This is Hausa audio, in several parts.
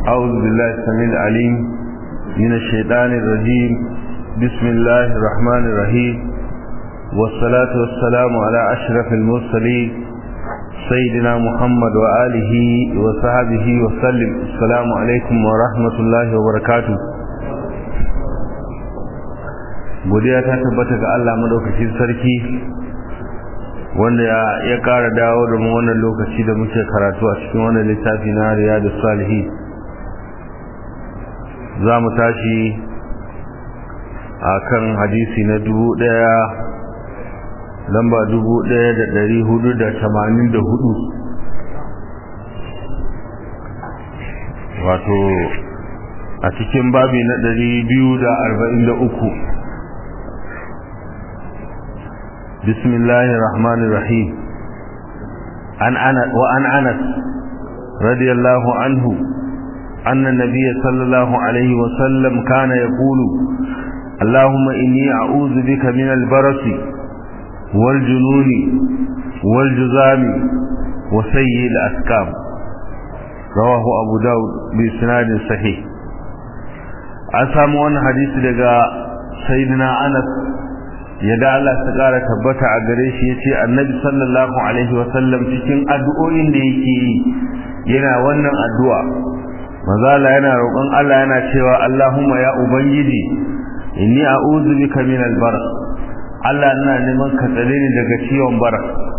أعوذ بالله السميع العليم من الشيطان الرجيم بسم الله الرحمن الرحيم والصلاة والسلام على أشرف المرسلين سيدنا محمد وآله وصحبه وسلم السلام عليكم ورحمة الله وبركاته godiya ta tabbata ga Allah madaukakin sarki wanda ya ƙara dawo da mu wannan lokaci da muke karatu a cikin wannan littafi na riyadu salihi za mu tashi a kan hadisi na dubu ɗaya lamba dubu ɗaya da ɗari hudu da tamanin da hudu wato a cikin babi na ɗari biyu da arba'in da uku بسم الله الرحمن الرحيم عن أنس وعن أنس رضي الله عنه أن النبي صلى الله عليه وسلم كان يقول اللهم إني أعوذ بك من البرص والجنون والجزام وسيء الأسكام رواه أبو داود بإسناد صحيح أسامو أن حديث لقى سيدنا أنس yadda Allah ta ƙara tabbata a gare shi ya ce annabi sallallahu alaihi wasallam cikin addu'o'in da yake yi yana wannan addu'a mazala yana roƙon Allah yana cewa Allahumma ya ubangiji inni a'udhu bika min albar Allah ina neman ka tsare ni daga ciwon bara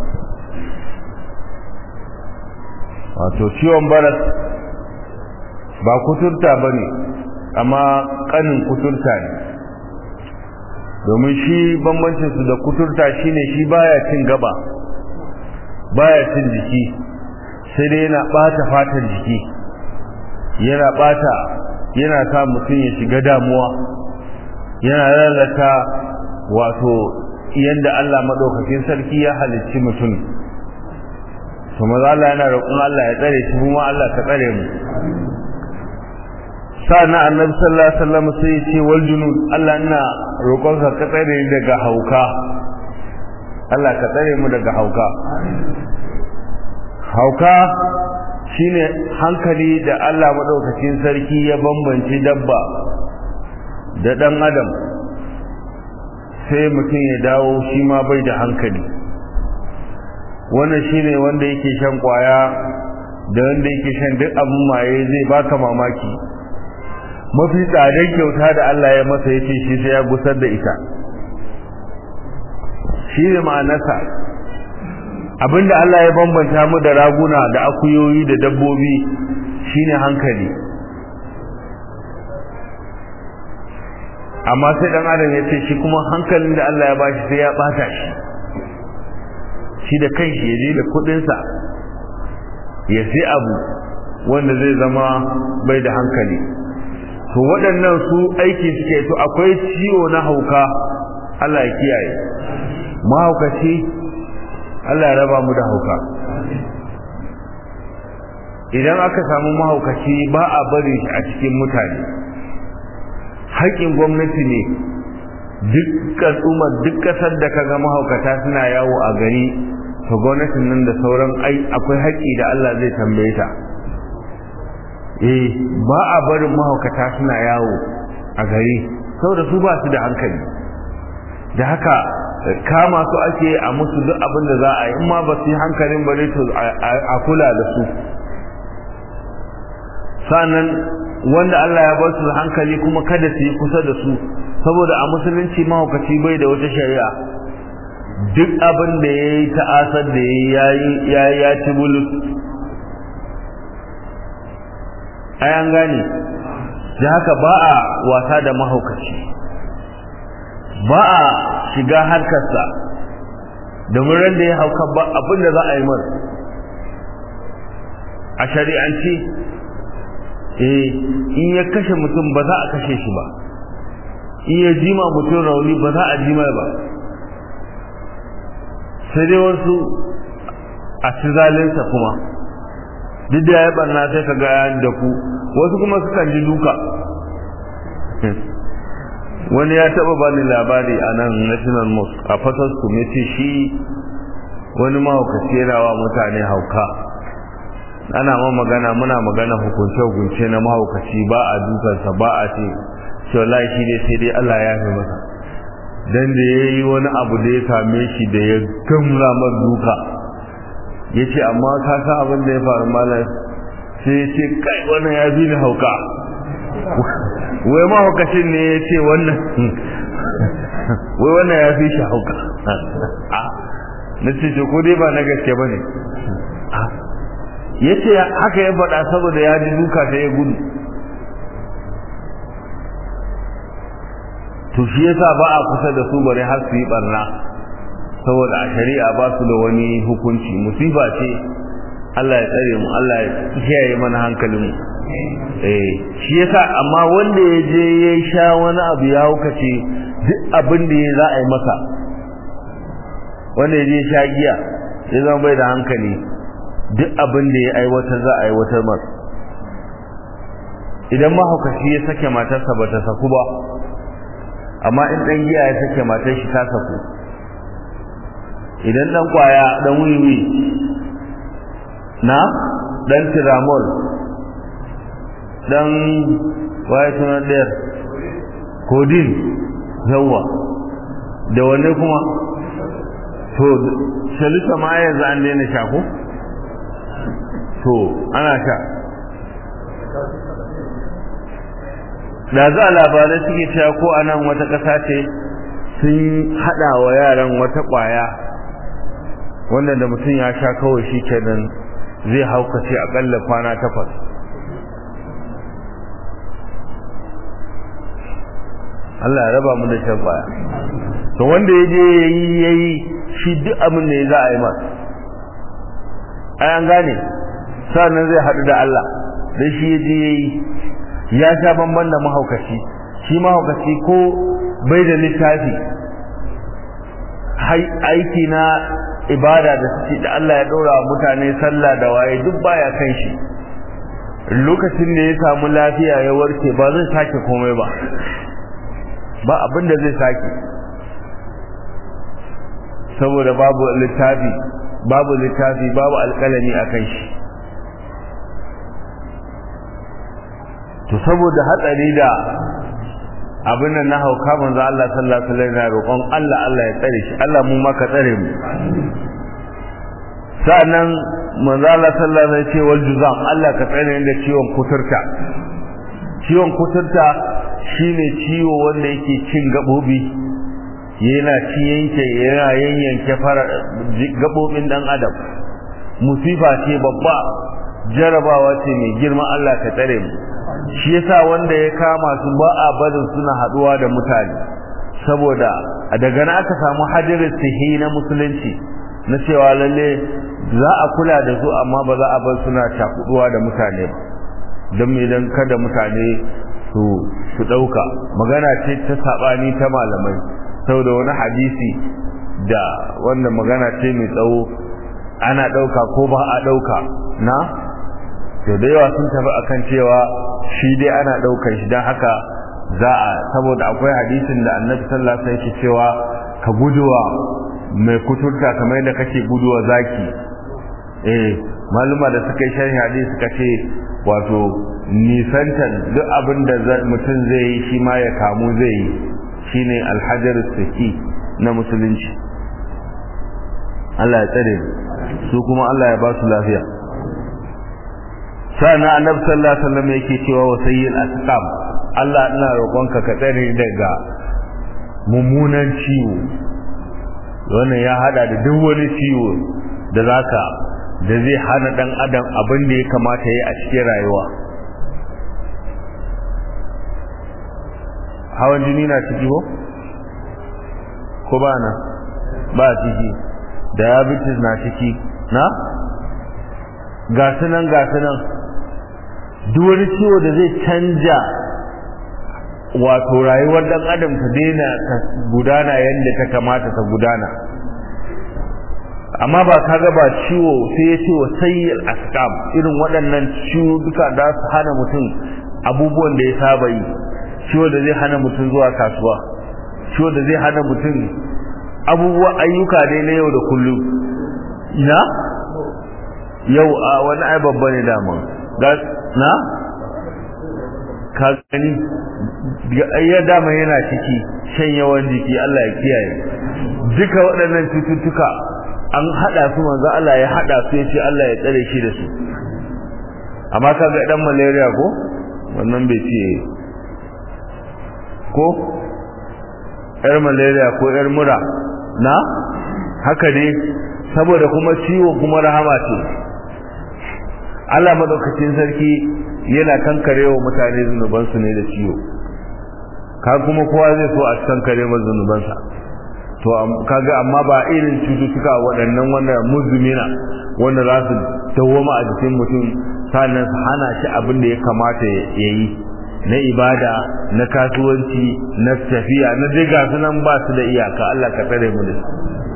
wato ciwon bara ba kuturta bane amma kanin kuturta ne domin shi bambancin su da kuturta shine shi baya cin gaba baya cin jiki sai dai yana bata fatan jiki yana bata yana sa mutum ya shiga damuwa yana lalata wato yanda Allah madaukakin sarki ya halicci mutum to maza Allah yana roƙon Allah ya tsare shi kuma Allah ka tsare mu sa'an annabi sallallahu alaihi wasallam sai ya ce wal junud Allah ina roƙon ka ka tsare ni daga hauka Allah ka tsare mu daga hauka hauka shine hankali da Allah madaukakin sarki ya bambance dabba da dan adam sai mutum ya dawo shi ma bai da hankali wannan shine wanda yake shan kwaya da wanda yake shan duk abin maye zai baka mamaki mafi tsadar kyauta da Allah ya masa ya ce shi sai ya gusar da ita shi ne ma'anarsa abinda Allah ya bambanta mu da raguna da akuyoyi da dabbobi shine hankali amma sai dan adam ya ce shi kuma hankalin da Allah ya bashi sai ya bata shi shi da kanshi ya je da kudinsa ya sai abu wanda zai zama bai da hankali to waɗannan su aiki suke to akwai ciwo na hauka Allah ya kiyaye mahaukaci Allah ya raba mu da hauka idan aka samu mahaukaci ba a bari shi a cikin mutane haƙƙin gwamnati ne duk al'ummar duk ƙasar da ka ga mahaukata suna yawo a gari to gwamnatin nan da sauran ai akwai haƙƙi da Allah zai tambaye ta eh ba a barin mahaukata suna yawo a gari saboda su ba su da hankali da haka kama su ake a musu duk abin da za a yi in ma ba su yi hankalin bare to a kula da su sannan wanda Allah ya ba su hankali kuma kada su yi kusa da su saboda a musulunci mahaukaci bai da wata shari'a duk abin da ya yi ta'asar da ya yi ya ci bulus ai an gane da haka ba a wasa da mahaukaci ba a shiga harkarsa domin ran da ya hauka ba abin da za a yi mar a shari'anci eh in ya kashe mutum ba za a kashe shi ba in ya jima mutum rauni ba za a jima ba sai dai wasu a ci zalinsa kuma duk da ya barna sai ka ga da ku wasu kuma sukan ji duka wani ya taba bani labari a nan national mosque a fatasku ya ce shi wani mahaukaci yana wa mutane hauka ana ma magana muna magana hukunce hukunce na mahaukaci ba a dukansa ba a ce ce wallahi shi dai sai dai Allah ya fi masa dan da yayi wani abu da ya same shi da ya gamra mar duka yace amma ka san abin da ya faru malam sai ya ce kai wannan ya bi ni hauka wai mahaukacin ne ya ce wannan wai wannan ya fi shi hauka na ce ce ko dai ba na gaske ba ne ya ce haka ya faɗa saboda ya ji duka ta ya gudu to shi yasa ba a kusa da su bare har su yi barna saboda a shari'a ba su da wani hukunci musiba ce Allah ya tsare mu Allah ya kiyaye mana hankalin mu eh shi yasa amma wanda ya je ya sha wani abu ya hukace duk abin da ya za a yi masa wanda ya je sha giya ya zama bai da hankali duk abin da ya aiwatar za a aiwatar masa idan mahaukaci ya sake matarsa ba ta saku ba amma in ɗan giya ya sake matar shi ta saku idan ɗan kwaya ɗan wiwi na ɗan tiramol ɗan waye suna ɗayar kodin yawa da wanne kuma to shalisa ma yanzu an daina sha ko to ana sha da za labarai suke cewa ko a nan wata ƙasa ce sun haɗa wa yaran wata ƙwaya wanda da mutum ya sha kawai shi kenan zai haukace aƙalla kwana takwas Allah ya raba mu da shan ƙwaya to wanda ya je yayi yayi shi duk abin da ya za a yi masa ai an gane sannan zai haɗu da Allah dan shi ya je yayi ya sha bamban da mahaukaci shi mahaukaci ko bai da littafi aiki na ibada da suke da Allah ya ɗora mutane sallah da waye duk baya kan shi lokacin da ya samu lafiya ya warke ba zai sake komai ba ba abin da zai sake saboda babu littafi babu littafi babu alƙalami a kan shi to saboda hatsari da abin nan na hauka manzo Allah sallallahu alaihi wasallam ya roƙon Allah Allah ya tsare shi Allah mu ma ka tsare mu sa'annan manzo Allah sallallahu alaihi wasallam ya ce wal juzam Allah ka tsare ni da ciwon kuturta ciwon kuturta shine ciwo wanda yake cin gabobi yana ci yanke yana yanyanke fara gabobin dan adam musifa ce babba jarabawa ce mai girma Allah ka tsare mu shi yasa wanda ya kama su ba a barin suna haduwa da mutane saboda daga nan aka samu hadirin sihi na musulunci na cewa lalle za a kula da su amma ba za a bar suna cakuduwa da mutane ba don me dan kada mutane su su dauka magana ce ta sabani ta malamai saboda wani hadisi da wannan magana ce mai tsawo ana dauka ko ba a dauka na to da yawa sun tafi akan cewa shi dai ana daukar shi dan haka za a saboda akwai hadisin da annabi sallallahu alaihi wasallam cewa ka guduwa mai kuturta kamar yadda kake guduwa zaki eh maluma da suka yi sharhi hadisi suka ce wato nisantar duk abin da mutum zai yi shi ma ya kamu zai yi shine alhajar saki na musulunci Allah ya tsare su kuma Allah ya ba su lafiya sana annabi sallallahu alaihi wasallam yake cewa wa sayyil asqam Allah ina roƙonka ka tsare daga mummunan ciwo wannan ya hada da duk wani ciwo da zaka da zai hana dan adam abin da ya kamata yi a cikin rayuwa hawan jini na ciki ko ko ba na ba ciki diabetes na ciki na gasu nan gasu nan duk wani ciwo da zai canja wato rayuwar dan adam ta daina ta gudana yadda ta kamata ta gudana amma ba kaga ba ciwo sai ya ce wa sayyil asqam irin waɗannan ciwo duka da su hana mutum abubuwan da ya saba yi ciwo da zai hana mutum zuwa kasuwa ciwo da zai hana mutum abubuwan ayyuka dai na yau da kullum ina yau a wani ai babba ne dama na ka gani ya dama yana ciki shan yawan jiki Allah ya kiyaye duka waɗannan cututtuka an hada su manzo Allah ya hada su yace Allah ya tsare shi da su amma kaga dan malaria ko wannan bai ce ko yar malaria ko yar mura na haka ne saboda kuma ciwo kuma rahama ce Allah madaukakin sarki yana kankarewa mutane zunubansu ne da ciwo ka kuma kowa zai so a kankare masa zunubansa to kaga amma ba irin cututtuka waɗannan wanda muzumina wanda za su dawoma a jikin mutum sannan su hana shi abin da ya kamata ya yi na ibada na kasuwanci na tafiya na dai ga su nan ba su da iyaka Allah ka tsare mu da su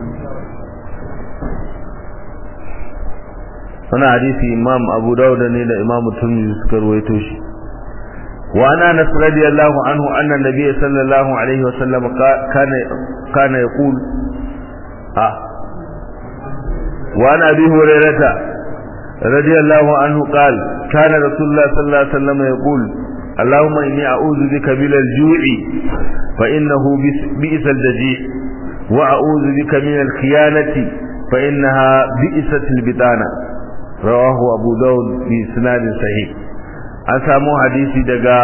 wani hadisi imam abu dauda ne da imam turmizi suka ruwaito shi وعن انس رضي الله عنه ان النبي صلى الله عليه وسلم كان كان يقول اه وعن ابي هريره رضي الله عنه قال كان رسول الله صلى الله عليه وسلم يقول اللهم اني اعوذ بك من الجوع فانه بئس الدجيع واعوذ بك من الخيانه فانها بئست البطانه رواه ابو داود باسناد صحيح an samu hadisi daga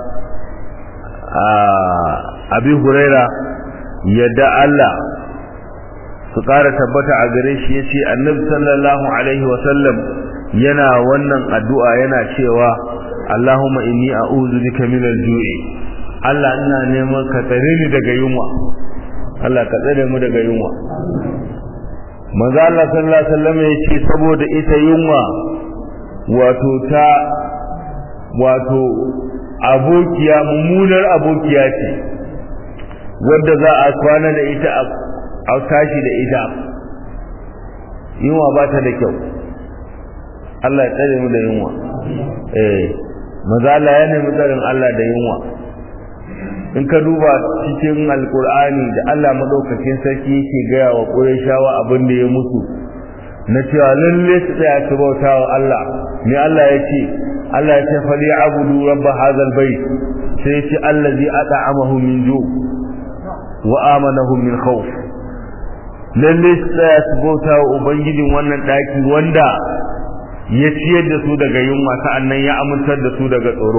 abi huraira yadda Allah su ƙara tabbata a gare shi ya ce annabi sallallahu alaihi wasallam yana wannan addu'a yana cewa Allahumma inni a'udhu bika min al-ju'i Allah ina neman ka tsare ni daga yunwa Allah ka tsare mu daga yunwa manzo Allah sallallahu alaihi wasallam ya ce saboda ita yunwa wato ta wato abokiya mummunar abokiya ce wadda za a kwana da ita a tashi da ita yunwa ba ta da kyau Allah ya tsare mu da yunwa eh maza Allah ya nemi tsarin Allah da yunwa in ka duba cikin alkur'ani da Allah madaukakin sarki yake gaya wa Qurayshawa abin da ya mutu na cewa lalle su tsaya su bauta wa Allah ne Allah ya ce Allah ya ce fali abudu rabba hadal bait sai ya ce allazi at'amahu min ju wa amanahu min khawf lalle su tsaya su bauta wa ubangijin wannan daki wanda ya ciyar da su daga yunwa sa'annan ya amintar da su daga tsoro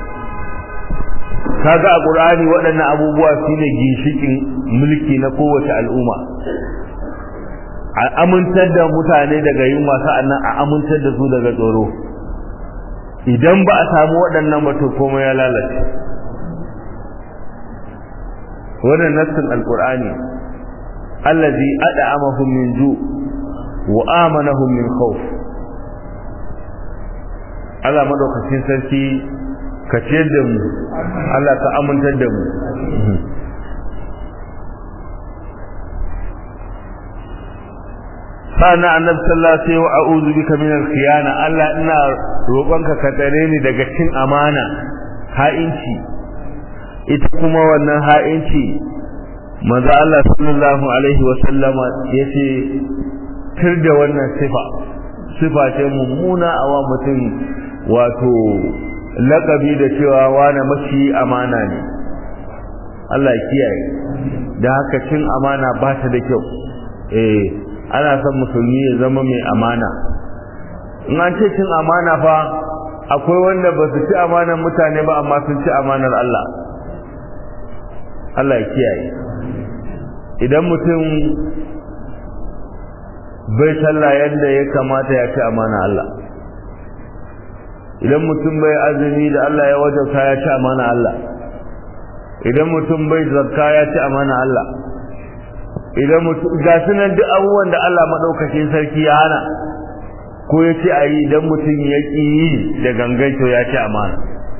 kaga a Qur'ani waɗannan abubuwa shine ginshikin mulki na kowace al'umma a amintar da mutane daga yunwa sa'annan a amintar da su daga tsoro idan ba a samu waɗannan ba to komai ya lalace wannan nassin alqur'ani allazi ad'amahum min ju wa amanahum min khawf Allah madaukakin sarki ka ciyar da mu Allah ka amintar da mu sana annabi sallallahu alaihi wasallam a'udhu bika min al-khiyana Allah ina roƙonka ka tsare ni daga cin amana ha'inci ita kuma wannan ha'inci manzo Allah sallallahu alaihi wasallama yace tir da wannan sifa sifa ce mummuna a wa mutum wato lakabi da cewa wani mashi amana ne Allah ya kiyaye da haka cin amana ba ta da kyau eh ana son musulmi ya zama mai amana in an ce cin amana fa akwai wanda ba su ci amanar mutane ba amma sun ci amanar Allah Allah ya kiyaye idan mutum bai sallah yadda ya kamata ya ci amana Allah idan mutum bai azumi da Allah ya wajauta ya ci amana Allah idan mutum bai zakka ya ci amana Allah idan mutum ga sunan duk abubuwan da Allah madaukakin sarki ya hana ko ya ce ayi idan mutum ya ki yi da gangan to ya ci amana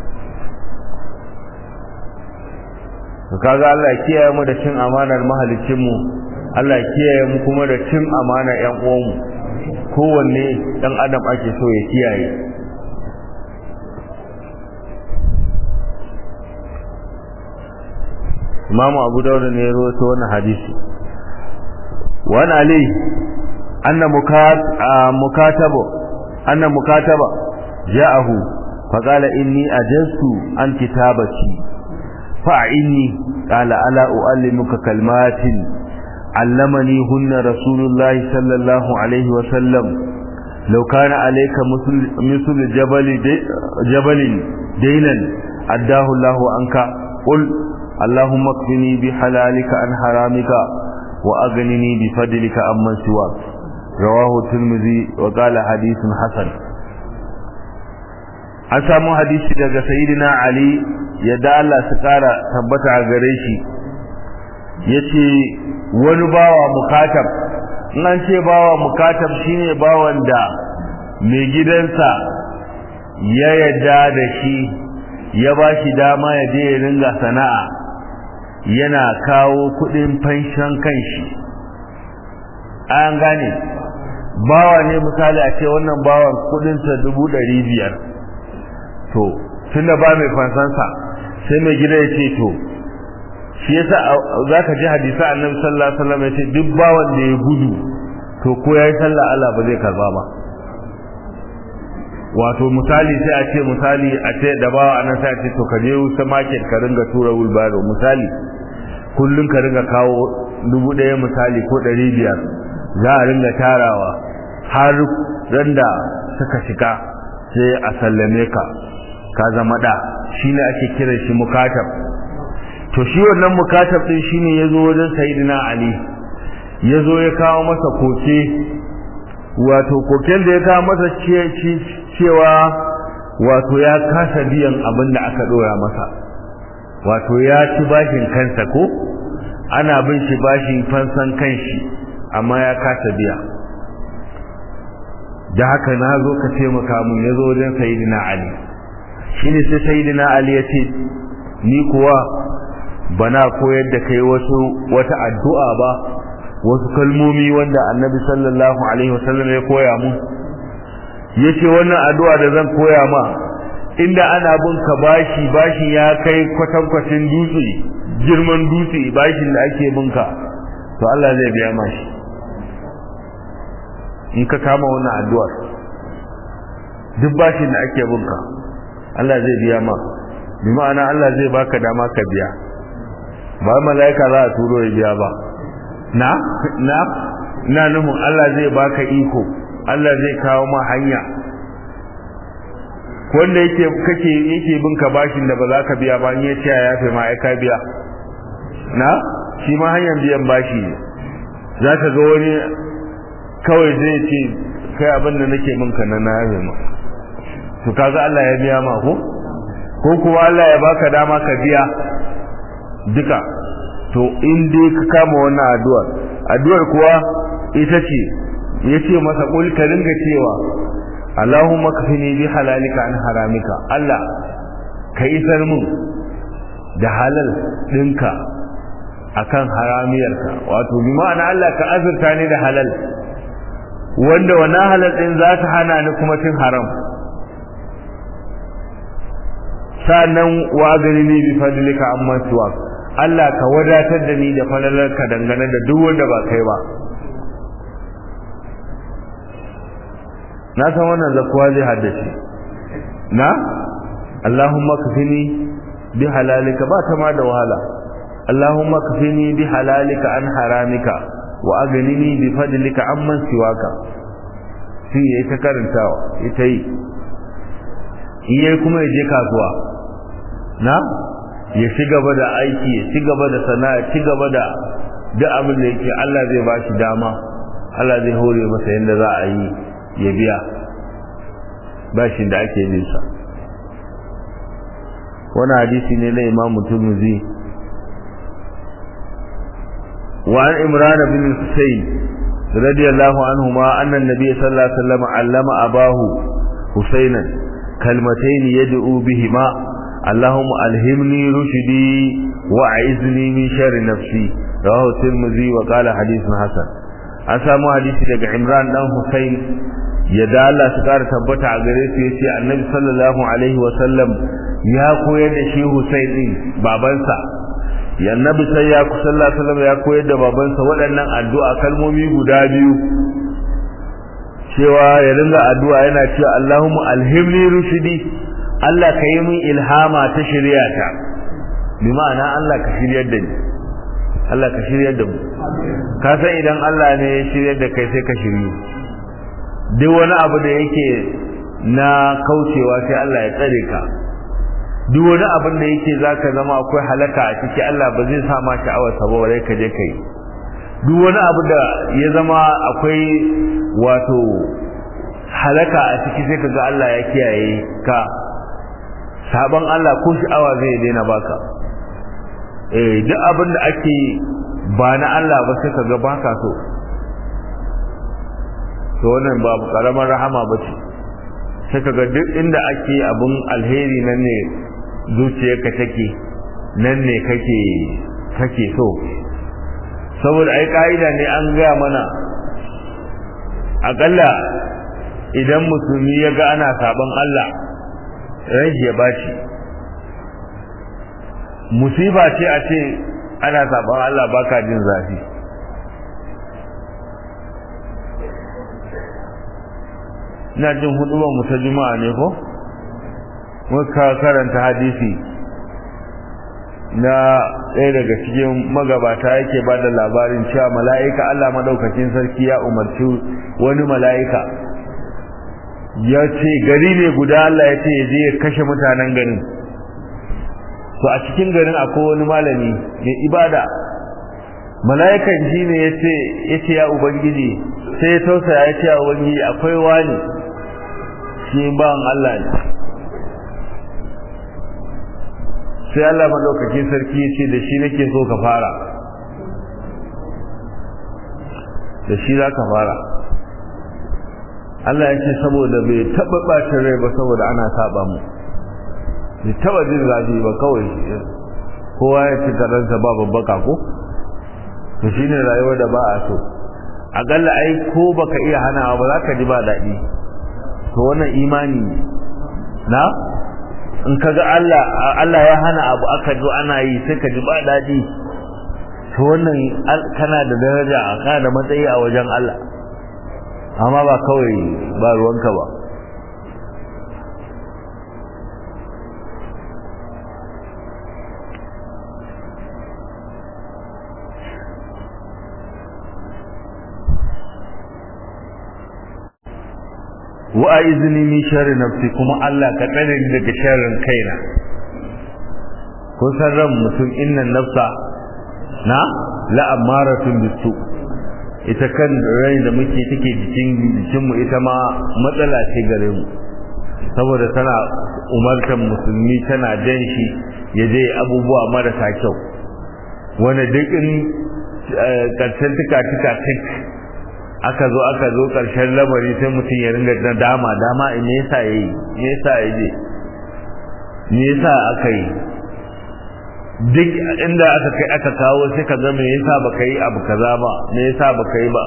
to kaga Allah ya kiyaye mu da cin amanar mahalicin mu Allah ya kiyaye mu kuma da cin amana ƴan uwan mu kowanne dan adam ake so ya kiyaye Imam Abu Dawud ne ya rawaito wannan hadisi وعن علي أن مكات مكاتب anna mukataba ja'ahu faqala inni ajaztu an kitabati fa'inni qala ala uallimuka kalmatin allamani hunna rasulullahi sallallahu alaihi wa sallam law kana alayka misl jabal jabal daynan addahu Allahu anka qul اللهم اكفني بحلالك عن حرامك وأغنني بفضلك عمن سواك رواه الترمذي وقال حديث حسن an samu hadisi daga sayyidina ali yadda Allah su kara tabbata a gare shi yace wani bawa mukatab in an ce bawa mukatab shine bawan da mai gidansa ya yadda da shi ya ba shi dama ya je ya ringa sana'a yana kawo kudin fanshan kanshi an gane bawa ne misali a ce wannan bawan kudinsa dubu ɗari biyar to tunda ba mai fansansa sai mai gida ya ce to shi yasa za ka ji hadisa annabi sallallahu alaihi wasallam ya ce duk bawan da ya gudu to ko ya yi sallah Allah ba zai karba ba wato misali sai a ce misali a ce da bawa anan sai a ce to ka je wuce market ka ringa tura wulbaro misali kullum ka ringa kawo dubu ɗaya misali ko ɗari biyar za a ringa tarawa har ran da suka shiga sai a sallame ka ka zama da shi ne ake kiran shi mukatab to shi wannan mukatab ɗin shi ne ya zo wajen sayidina ali ya zo ya kawo masa koke wato koken da ya kawo masa cewa wato ya kasa biyan abin da aka ɗora masa wato ya ci bashin kansa ko ana bin shi bashin fansan kanshi amma ya kasa biya da haka na zo ka taimaka mun ya zo wajen sayidina ali shi ne sai sayidina ali ya ce ni kuwa bana koyar da kai wasu wata addu'a ba wasu kalmomi wanda annabi sallallahu alaihi wasallam ya koya mu yace wannan addu'a da zan koya ma inda ana bin ka bashi bashin ya kai kwatankwacin dutse girman dutse bashin da ake bin ka to Allah zai biya mashi in ka kama wannan addu'ar duk bashin da ake bin ka Allah zai biya ma bi ma'ana Allah zai baka dama ka biya ba mala'ika za a turo ya biya ba na na na nufin Allah zai baka iko Allah zai kawo ma hanya wanda yake kake yake bin ka bashin da ba za ka biya ba in ya ce ya yafe ma ai ka biya na shi ma hanyar biyan bashi ne za ka ga wani kawai zai ce kai abin da nake min ka na na yafe ma to kaga Allah ya biya ma ko ko kuwa Allah ya baka dama ka biya duka to in dai ka kama wannan addu'ar addu'ar kuwa ita ce yace masa kul ka ringa cewa Allahumma kafini bi halalika an haramika Allah ka isar mun da halal dinka akan haramiyarka wato bi ma'ana Allah ka azurta ni da halal wanda wannan halal din za ta hana ni kuma cin haram sannan wa gani ni bi fadlika amma tuwa Allah ka wadatar da ni da falalarka dangane da duk wanda ba kai ba na san wannan zakuwa zai haddace na Allahumma kafini bi halalika ba ta ma da wahala Allahumma kafini bi halalika an haramika wa aghnini bi fadlika amman siwaka shi yayi ta karantawa ita yi iye kuma ya je kasuwa na ya ci gaba da aiki ya ci gaba da sana'a ci gaba da duk abin da yake Allah zai ba shi dama Allah zai hore masa yadda za a yi ya biya bashin da ake bin sa wani hadisi ne na Imam Tirmidhi wa an Imran bin Husayn radiyallahu anhuma anna an-nabiy sallallahu alaihi wasallam allama abahu Husaynan kalmatayn yad'u bihima اللهم ألهمني رشدي وأعذني من شر نفسي رواه الترمذي وقال حديث حسن an samu hadisi daga Imran dan Hussein yadda Allah su kara tabbata a gare su yace Annabi sallallahu alaihi wa sallam ya koyar da shi Hussein din babansa ya Annabi sai ya ku sallallahu alaihi wasallam ya koyar da babansa waɗannan addu'a kalmomi guda biyu cewa ya ringa addu'a yana cewa Allahumma alhimni rushdi Allah ka yi min ilhama ta shari'ata bi ma'ana Allah ka shiryar da ni Allah ka shiryar da mu ka san idan Allah ne ya shiryar da kai sai ka shiryu duk wani abu da yake na kaucewa sai Allah ya tsare ka duk wani abin da yake zaka zama akwai halaka a ciki Allah ba zai sa ma sha'awar sa ba bare ka je kai duk wani abu da ya zama akwai wato halaka a ciki sai kaga Allah ya kiyaye ka sabon Allah ko sha'awa zai daina baka eh duk abin da ake ba na Allah ba sai kaga baka so to wannan ba karamar rahama bace sai kaga duk inda ake abun alheri nan ne zuciyarka take nan ne kake kake so saboda ai ka'ida ne an gaya mana akalla idan musulmi ya ga ana sabon Allah ran ya baci musiba ce a ce ana sabon Allah baka jin zafi ina jin hudubar mu ta juma'a ne ko muka karanta hadisi na ɗaya daga cikin magabata yake ba da labarin cewa mala'ika Allah madaukakin sarki ya umarci wani mala'ika ya ce gari ne guda Allah ya ce ya je ya kashe mutanen garin to a cikin garin akwai wani malami mai ibada mala'ikan shi ne ya ce ya ubangiji sai ya tausaya ya ce ya ubangiji akwai wani shi ban Allah ne sai Allah madaukakin sarki ya ce da shi nake so ka fara da shi za ka fara Allah ya ce saboda bai taɓa ɓacin rai ba saboda ana saba mu bai taɓa jin zafi ba kawai kowa ya ci karansa ba babbaka ko to shine rayuwar da ba a so akalla ai ko baka iya hanawa ba za ka ji ba daɗi to wannan imani na in kaga Allah Allah ya hana abu aka zo ana yi sai ka ji ba daɗi to wannan kana da daraja kana da matsayi a wajen Allah amma ba kawai ba ruwanka ba wa a izini min sharri nafsi kuma Allah ka tsare ni daga sharrin kaina kun san ran mutum innan nafsa na la amaratun bisu ita kan rai da muke take jikin jikin mu ita ma matsala ce gare mu saboda tana umartar musulmi tana jan shi ya je abubuwa marasa kyau wanda duk in karshen tuka tuka tik aka zo aka zo ƙarshen lamari sai mutum ya ringa na dama dama me yasa yayi me yasa yayi me yasa aka yi duk inda aka kai aka kawo sai ka ga me yasa baka yi abu kaza ba me yasa baka yi ba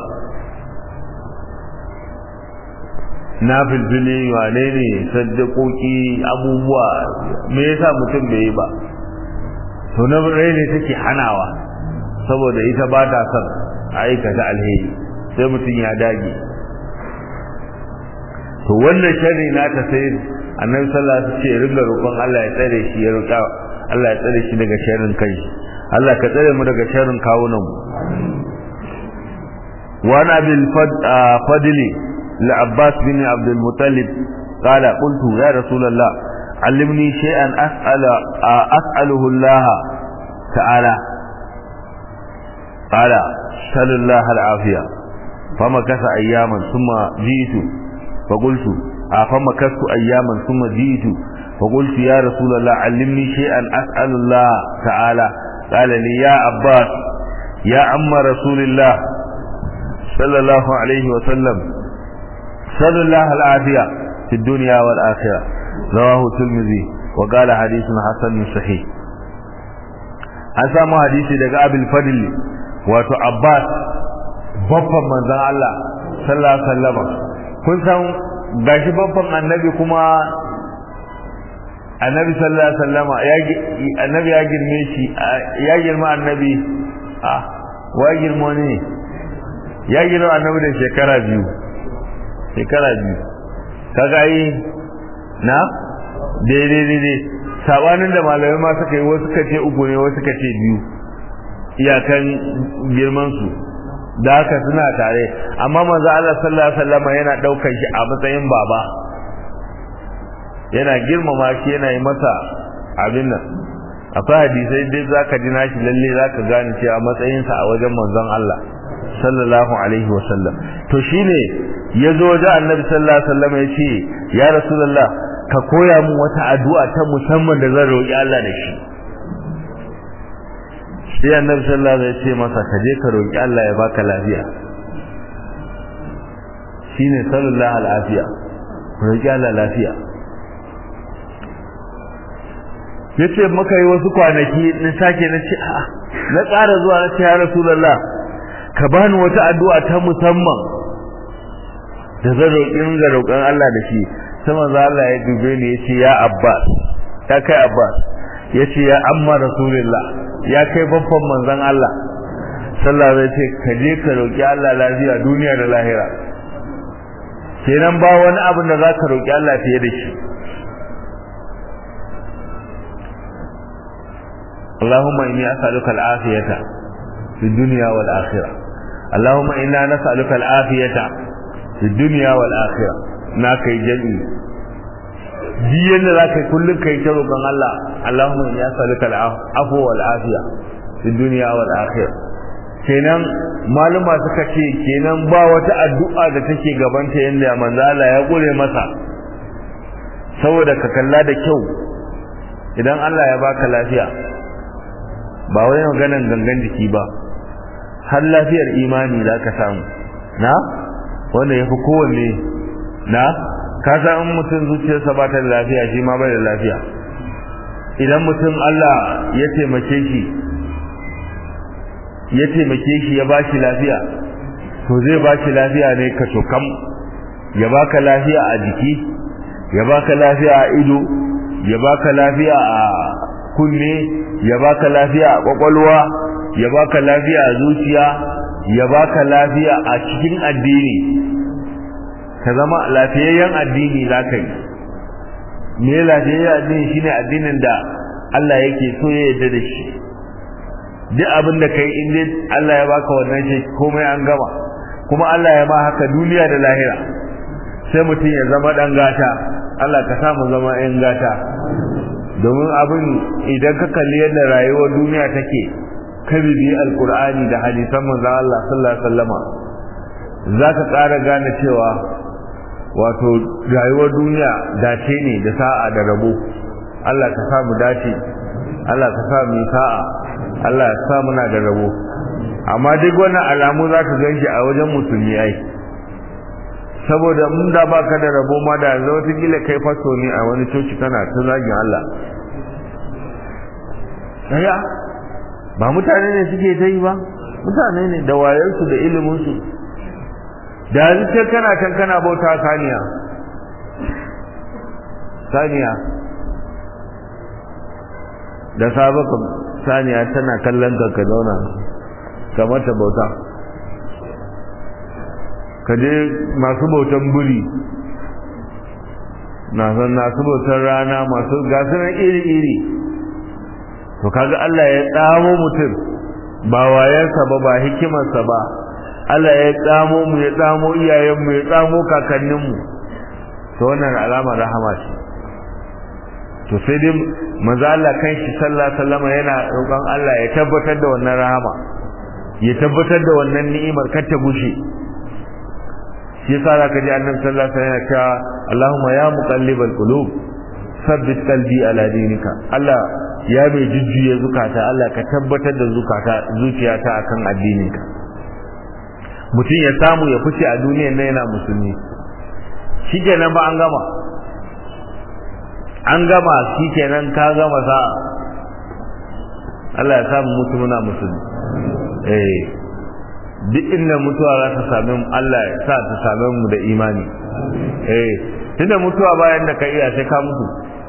na filfili wane ne saddakoki abubuwa me yasa mutum bai yi ba to na rai ne take hanawa saboda ita ba ta son aikata alheri sai mutum ya dage to wannan sharri na ta sai annabi sallallahu alaihi wasallam ce ringa roƙon Allah ya tsare shi ya roƙa Allah ya tsare shi daga sharrin kai Allah ka tsare mu daga sharrin kawunan mu wa na bil fadli li Abbas bin Abd al-Muttalib قال قلت يا رسول الله علمني شيئا أسأل أسأله الله تعالى قال سل الله العافية فمكث أياما ثم جئت فقلت فمكثت أياما ثم جئت فقلت يا رسول الله علمني شيئا أسأل الله تعالى قال لي يا عباس يا عم رسول الله صلى الله عليه وسلم صلى الله العافية في الدنيا والآخرة رواه الترمذي وقال حديث حسن صحيح an samu hadisi daga abul fadl wato abbas babban manzon Allah sallallahu alaihi wasallam kun san gashi babban annabi kuma annabi sallallahu alaihi wasallam ya annabi ya girme shi ya girma annabi ah wa girma ne ya girma annabi da shekara biyu shekara biyu kaga yi na daidai daidai sabanin da malamai ma suka yi wasu suka ce uku ne wasu suka ce biyu iyakan girman su da haka suna tare amma manzo Allah sallallahu alaihi wasallam yana daukar shi a matsayin baba yana girmama shi yana yi masa abin nan akwai hadisai dai zaka ji nashi lalle zaka gane cewa matsayin sa a wajen manzon Allah sallallahu alaihi wasallam to shine yazo da annabi sallallahu alaihi wasallam yace ya rasulullah ka koya min wata addu'a ta musamman da zan roki Allah da shi sai annabi sallallahu alaihi wasallam ya ce masa ka je ka roki Allah ya baka lafiya shine sallallahu alaihi roki Allah lafiya yace muka yi wasu kwanaki na sake na ce a na tsara zuwa na ce ya rasulullah ka bani wata addu'a ta musamman da zan roƙi ga roƙon Allah da shi sai manzo Allah ya dube ni yace ya Abbas ya kai Abbas yace ya amma rasulullah ya kai babban manzon Allah sallallahu alaihi wasallam ka je ka roki Allah lafiya duniya da lahira kenan ba wani abin da zaka roki Allah fiye da shi اللهم إني أسألك العافية في الدنيا والآخرة اللهم إنا نسألك العافية في الدنيا والآخرة ناكي جميع diyan da zaka kullun kai ta roƙon Allah Allahumma inni as'aluka al-afwa wal afiya fi dunya wal akhirah kenan maluma suka ce kenan ba wata addu'a da take gabanta yanda manzo Allah ya gure masa saboda ka kalla da kyau idan Allah ya baka lafiya ba wai maganan gangan jiki ba har lafiyar imani za ka samu na wanda ya fi kowanne na ka san in mutum zuciyarsa ba ta da lafiya shi ma bai da lafiya idan mutum Allah ya taimake shi ya taimake shi ya bashi lafiya to zai bashi lafiya ne ka kam ya baka lafiya a jiki ya baka lafiya a ido ya baka lafiya a kunne ya baka lafiya a kwakwalwa ya baka lafiya a zuciya ya baka lafiya a cikin addini ka zama lafiyayyen addini za ka yi me lafiyayyen addini shine addinin da Allah yake so ya yarda da shi duk abin da kai in dai Allah ya baka wannan shi komai an gama kuma Allah ya ma haka duniya da lahira sai mutum ya zama dan gata Allah ka samu zama yan gata domin abin idan ka kalli yadda rayuwar duniya take ka bibi alkur'ani da hadisan manzon Allah sallallahu alaihi wasallama zaka ƙara gane cewa wato rayuwar duniya dace ne da sa'a da rabo Allah ka samu dace Allah ka sa mu sa'a Allah ya sa muna da rabo amma duk wannan alamu za ka ganshi a wajen musulmi ai saboda mun da baka da rabo ma da yanzu wata kila kai faso ne a wani coci kana ta zagin Allah daya ba mutane ne suke ta yi ba mutane ne da wayarsu da iliminsu da yanzu kana can kana bauta saniya saniya da sabaka saniya tana kallon ka ka zauna ka mata bauta ka je masu bautan buri na san masu bautan rana masu gasunan iri-iri to kaga Allah ya tsamo mutum ba wayansa ba ba hikimarsa ba Allah ya tsamo mu ya tsamo iyayenmu ya tsamo kakanninmu to wannan alama rahama ce to sai dai manzo Allah kanshi sallallahu alaihi wasallam yana roƙon Allah ya tabbatar da wannan rahama ya tabbatar da wannan ni'imar kar ta gushe shi yasa zaka ji annabi sallallahu alaihi wasallam yana cewa Allahumma ya muqallibal qulub sabbit qalbi ala dinika Allah ya mai jujjuya zukata Allah ka tabbatar da zukata zuciyata akan addininka mutum ya samu ya fice a duniyar nan yana musulmi shikenan ba an gama an gama shikenan ka gama sa Allah ya samu mutu muna musulmi eh duk inda mutuwa za ta same mu Allah ya sa ta same mu da imani eh tunda mutuwa bayan da ka iya sai ka mutu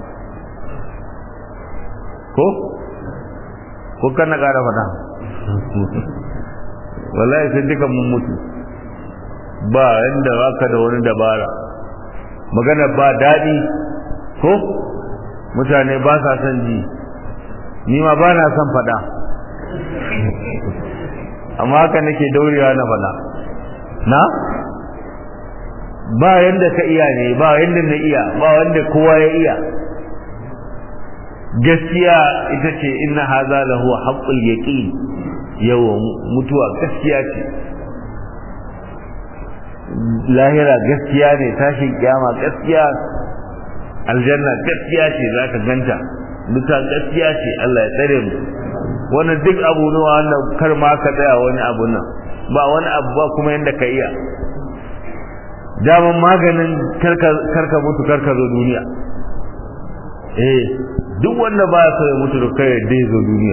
ko ko kana ƙara fada wallahi sai duka mun mutu ba yanda baka da wani dabara magana ba daɗi ko mutane ba sa son ji ni ma ba na son faɗa amma haka nake daurewa na faɗa na ba yanda ka iya ne ba yanda na iya ba wanda kowa ya iya gaskiya ita ce inna haza lahu haqqul yaqin yawa mutuwa gaskiya ce lahira gaskiya ne tashin kiyama gaskiya aljanna gaskiya ce zaka ganta duka gaskiya ce Allah ya tsare mu wannan duk abu ne wannan kar ma ka tsaya wani abu nan ba wani abu ba kuma yanda ka iya daman maganin karka mutu karka zo duniya eh duk wanda ba so ya mutu da kai dai zo duniya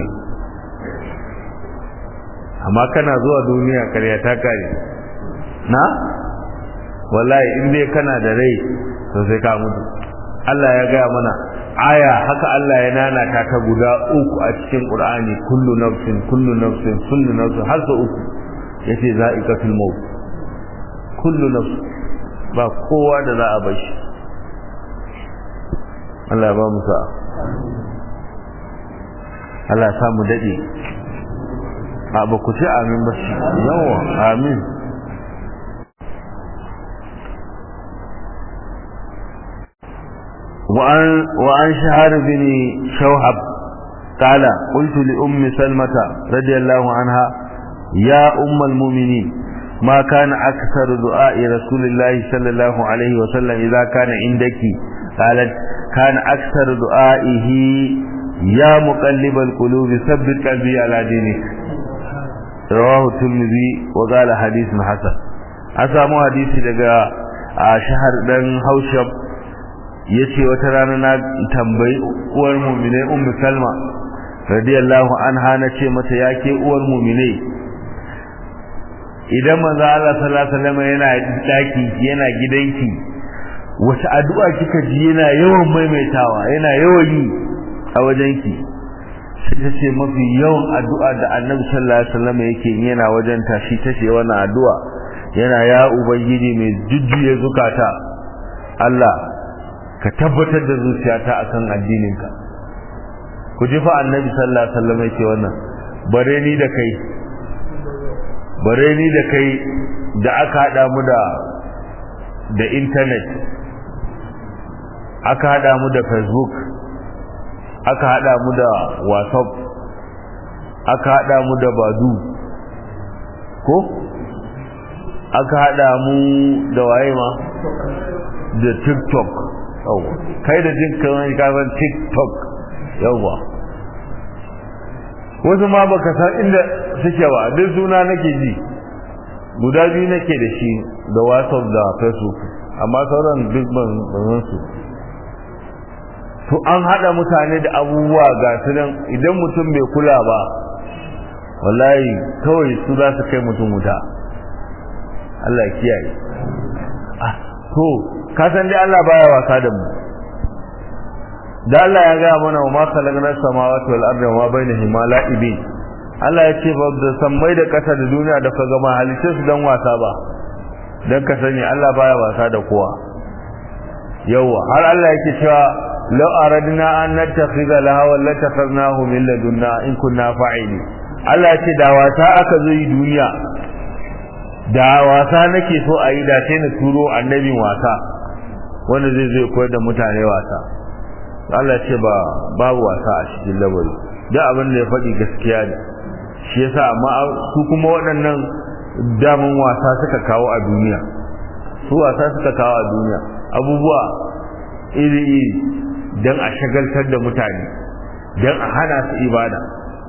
amma kana zuwa duniya karya ta kare na wallahi in dai kana da rai to sai ka mutu Allah ya gaya mana aya haka Allah ya nana ta ta guda uku a cikin Qur'ani kullu nafsin kullu nafsin kullu nafsin har sa uku yace za'iqatul maut kullu nafsin ba kowa da za a bashi Allah ba mu sa'a Allah ya samu dade a ba ku ce amin ba shi yawa amin وعن, وعن شهر بن شوحب قال قلت لأم سلمة رضي الله عنها يا أم المؤمنين ما كان أكثر دعاء رسول الله صلى الله عليه وسلم إذا كان عندك قالت كان أكثر دعائه يا مقلب القلوب ثبت قلبي على دينك رواه الترمذي وقال حديث حسن أسامو حديثي daga شهر بن هوشب yace wata rana na tambayi uwar mu'minai ummu salma radiyallahu anha nace mata yake uwar mu'minai idan manzo Allah sallallahu alaihi wasallam yana daki yana gidanki wata addu'a kika ji yana yawan maimaitawa yana yawan yi a wajenki sai ta ce mafi yawan addu'a da annabi sallallahu alaihi wasallam yake yana wajen tashi tace wannan addu'a yana ya ubangiji mai jujjuye zukata Allah ka tabbatar da zuciyata akan addininka ku ji fa annabi sallallahu alaihi wasallam yake wannan bare ni da kai bare ni da kai da aka hada mu da da internet aka hada mu da facebook aka hada mu da whatsapp aka hada mu da badu ko aka hada mu da waye ma da tiktok yawa kai da jin kawai kafin tiktok yawa wasu ma baka san inda suke ba duk suna nake ji guda biyu nake da shi da whatsapp da facebook amma sauran duk ban san su to an hada mutane da abubuwa ga su nan idan mutum bai kula ba wallahi kawai su za su kai mutum wuta Allah ya kiyaye ah to ka san dai Allah baya wasa da mu da Allah ya ga mana wa ma khalaqna samawati wal arda wa ma bainahuma la'ibin Allah ya ce ba da sammai da ƙasa da duniya da kaga ma halice su dan wasa ba dan ka sani Allah baya wasa da kowa yawa har Allah yake cewa law aradna an nattakhidha lahawa latakhadnahu min ladunna in kunna fa'ili Allah ya ce da wasa aka zo yi duniya da wasa nake so a yi da sai na turo annabin wasa wanda zai zai koyar da mutane wasa Allah ce ba babu wasa a cikin labari duk abin da ya faɗi gaskiya ne shi yasa amma su kuma waɗannan daman wasa suka kawo a duniya su wasa suka kawo a duniya abubuwa iri iri don a shagaltar da mutane don a hana su ibada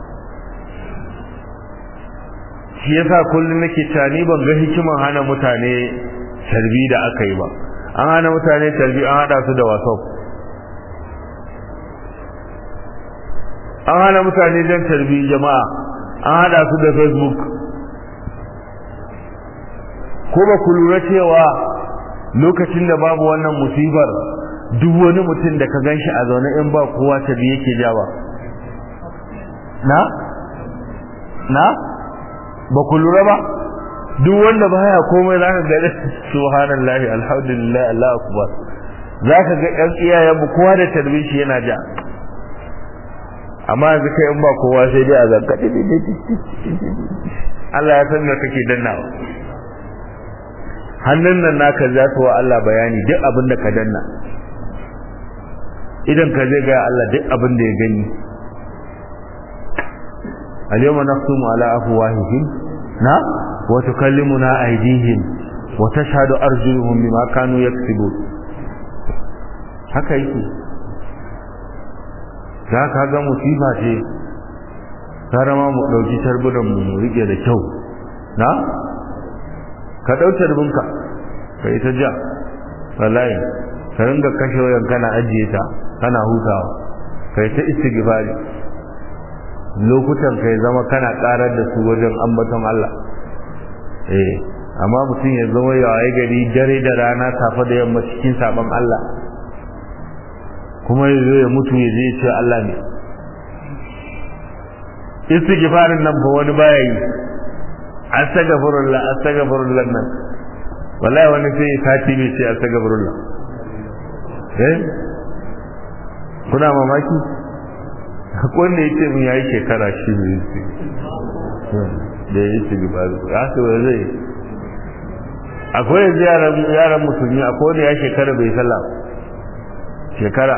shi yasa kullum nake cewa ni ban ga hikiman hana mutane tarbi da aka yi ba an hana mutane tarbi an hada su da whatsapp an hana mutane don tarbi jama'a an hada su da facebook ko ba ku lura cewa lokacin da babu wannan musibar duk wani mutum da ka ganshi a zaune in ba kowa tarbi yake jawa na na ba ku lura ba duk wanda baya komai zaka ga subhanallahi alhamdulillah Allahu akbar zaka ga ɗan iyayen mu kowa da tarbishi yana ja amma yanzu kai in ba kowa sai dai a zanka Allah ya san me kake dannawa hannun nan naka za ta wa Allah bayani duk abin da ka danna idan ka zai ga Allah duk abin da ya gani al-yawma naqtumu ala afwahihim na wa tukallimuna aydihim wa tashhadu arjuluhum bima kanu yaksibun haka yake za ka ga musifa ce tare ma mu ɗauki tarbunan mu rike da kyau na ka ɗau tarbinka ka yi ta ja wallahi ka ringa kashe wayan kana ajiye ta kana hutawa ka yi ta istighfari lokutan ka zama kana ƙarar da su wajen ambaton Allah eh amma mutum ya zama ya waye gari dare da rana safe da yamma cikin sabon Allah kuma ya zo ya mutu ya je ya ce Allah ne istighfarin nan ba wani baya yi astaghfirullah astaghfirullah nan wallahi wani sai sati bai ce astaghfirullah eh kuna mamaki akwai wanda yake mun yayi shekara shi ne da ya istighfar ya ce wa zai akwai yanzu yaran yaran musulmi akwai wanda ya shekara bai sallah shekara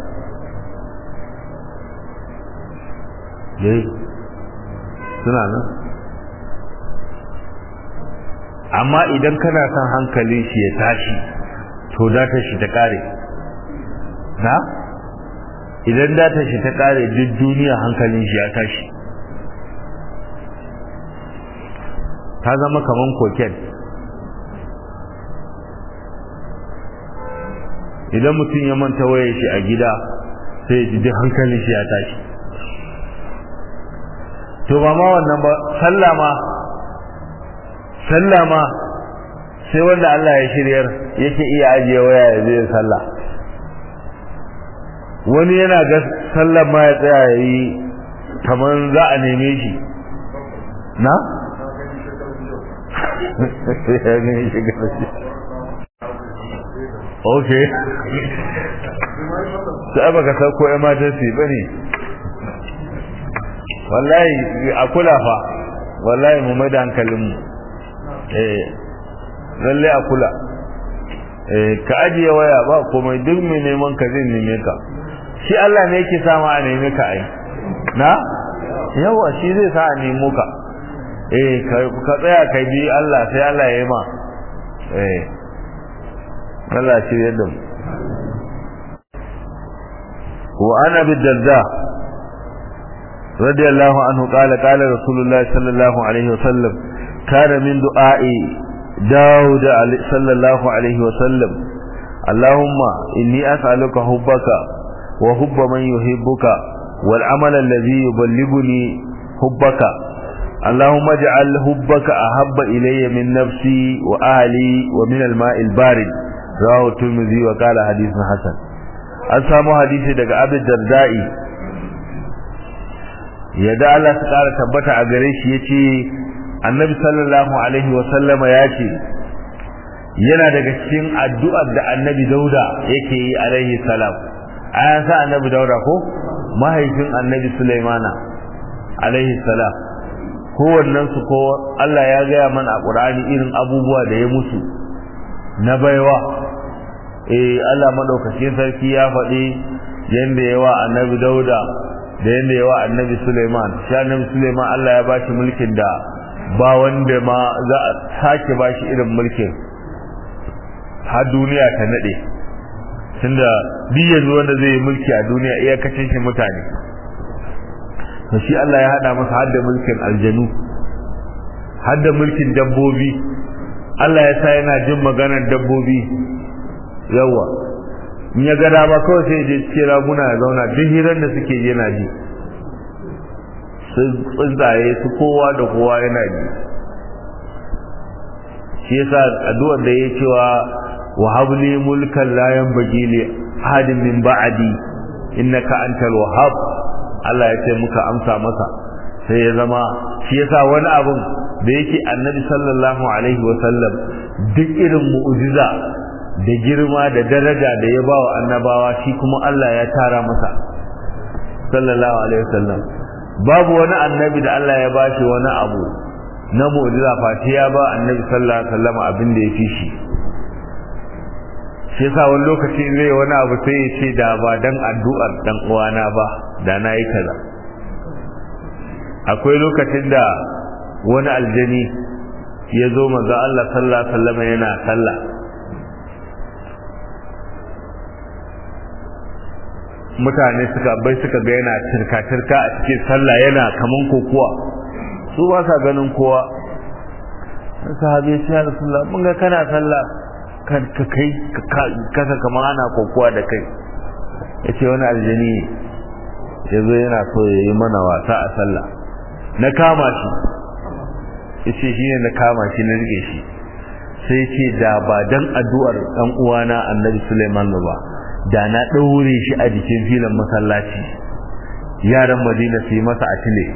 dai suna nan amma idan kana son hankali shi ya tashi to data shi ta kare na idan data shi ta kare duk duniya hankalin shi ya tashi ta zama kaman koken idan mutum ya manta waye shi a gida sai ya ji duk hankalin shi ya tashi to ba ma wannan ba sallama sallama sai wanda Allah ya shiryar yake iya ajiye waya ya zai sallah wani yana ga sallar ma ya tsaya ya yi kamar za a neme shi na? ok sai baka sauko emergency ba ne wallahi a kula fa wallahi mu mai da hankalinmu eh lalle a kula eh ka ajiye waya ba komai duk mai neman ka zai neme ka shi Allah ne yake sama a neme ka ai na yawa shi zai sa a nemo ka eh ka tsaya ka bi Allah sai Allah ya yi ma eh Allah shi yadda mu wa ana bid-darda رضي الله عنه قال قال رسول الله صلى الله عليه وسلم كان من دعاء داود صلى الله عليه وسلم اللهم إني أسألك حبك وحب من يحبك والعمل الذي يبلغني حبك اللهم اجعل حبك أحب إلي من نفسي وأهلي ومن الماء البارد رواه الترمذي وقال حديث حسن أسامو حديث دقاء أبي الدردائي yadda Allah su ƙara tabbata a gare shi ya ce annabi sallallahu alaihi wasallama ya ce yana daga cikin addu'ar da annabi dauda yake yi alaihi salam a yan sa annabi dauda ko mahaifin annabi sulaimana alaihi salam kowannen su ko Allah ya gaya mana a ƙur'ani irin abubuwa da ya mutu na baiwa eh Allah madaukakin sarki ya faɗi yanda yawa annabi dauda da yadda yawa annabi Suleiman shi annabi Suleiman Allah ya bashi mulkin da ba wanda ma za a sake bashi irin mulkin har duniya ta nade tunda duk yanzu wanda zai yi mulki a duniya iyakacin shi mutane to shi Allah ya hada masa hadda mulkin aljanu hadda mulkin dabbobi Allah ya sa yana jin maganar dabbobi yawa in ya ga dama kawai sai je cikin raguna ya zauna duk hirar da suke yana ji su tsuntsaye su kowa da kowa yana ji shi yasa addu'ar da ya cewa wa habli mulkan la yanbaghi li ahadin min ba'di innaka antal wahhab Allah ya ce muka amsa masa sai ya zama shi yasa wani abun da yake annabi sallallahu alaihi wasallam duk irin mu'jiza da girma da daraja da ya ba wa annabawa shi kuma Allah ya tara masa sallallahu alaihi wasallam babu wani annabi da Allah ya bashi wani abu na mu'jiza fati ya ba annabi sallallahu alaihi wasallam abin da ya fi shi shi yasa wani lokaci zai wani abu sai ya ce da ba dan addu'ar dan uwana ba da na yi kaza akwai lokacin da wani aljani ya zo manzo Allah sallallahu alaihi wasallam yana sallah mutane suka bai suka ga yana tirka-tirka a cikin sallah yana kaman kokowa su ba sa ganin kowa sahabi ya ce ya rasulullah mun ga kana sallah ka kai kasa kamar ana kokowa da kai ya ce wani aljani ya zo yana so ya yi mana wasa a sallah na kama shi ya ce shi ne na kama shi na rike shi sai ce da ba dan addu'ar ɗan uwana annabi suleiman ba da na ɗaure shi a jikin filin masallaci yaran madina su yi masa a tile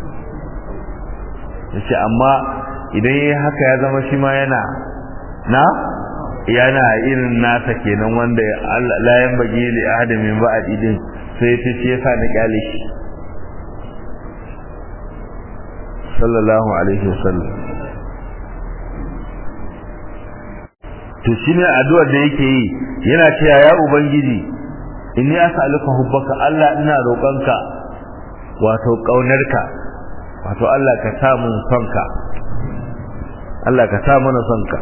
ya ce amma idan ya haka ya zama shi ma yana na yana irin nasa kenan wanda layan bagi li adamin ba a idin sai ta ce yasa na kyale shi sallallahu alaihi wasallam to shine addu'ar da yake yi yana cewa ya ubangiji inni as'aluka hubbaka Allah ina roƙonka wato kaunarka wato Allah ka sa mun sonka Allah ka sa mana sonka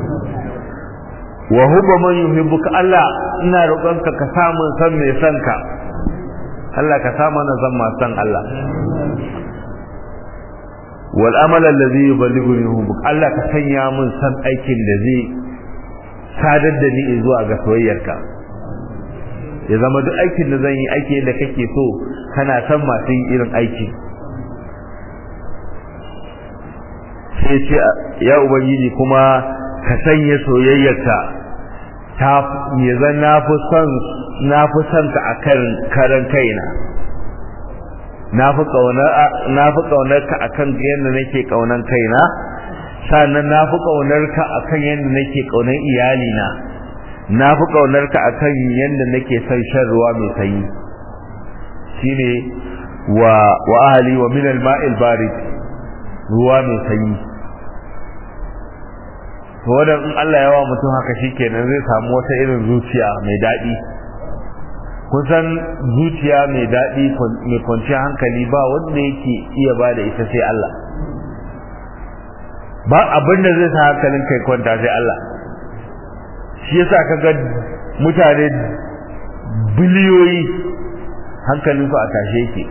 wa hubba man yuhibbuka Allah ina roƙonka ka sa mun san mai sonka Allah ka sa mana zan ma san Allah wal amala alladhi yuballighuni hubbuk Allah ka sanya mun san aikin da zai sadar da ni zuwa ga soyayyarka ya zama duk aikin da zan yi aiki da kake so kana san masu yin irin aiki sai ce ya ubangiji kuma ka sanya soyayyarka ta ya zan na fi son na fi son ka akan karan kaina na fi kaunar na fi kaunar ka akan yadda nake kaunan kaina sannan na fi ƙaunarka a kan yadda nake ƙaunar iyalina na fi ƙaunarka a kan yadda nake son shan ruwa mai sanyi shi ne wa wa ahali wa minal ma'il barid ruwa mai sanyi to wadan in Allah ya wa mutum haka shikenan zai samu wata irin zuciya mai daɗi kusan zuciya mai daɗi mai kwanciyar hankali ba wanda yake iya ba da ita sai Allah ba abin da zai sa hankalin kai kwanta sai Allah shi yasa kaga mutane biliyoyi hankalin su a tashe yake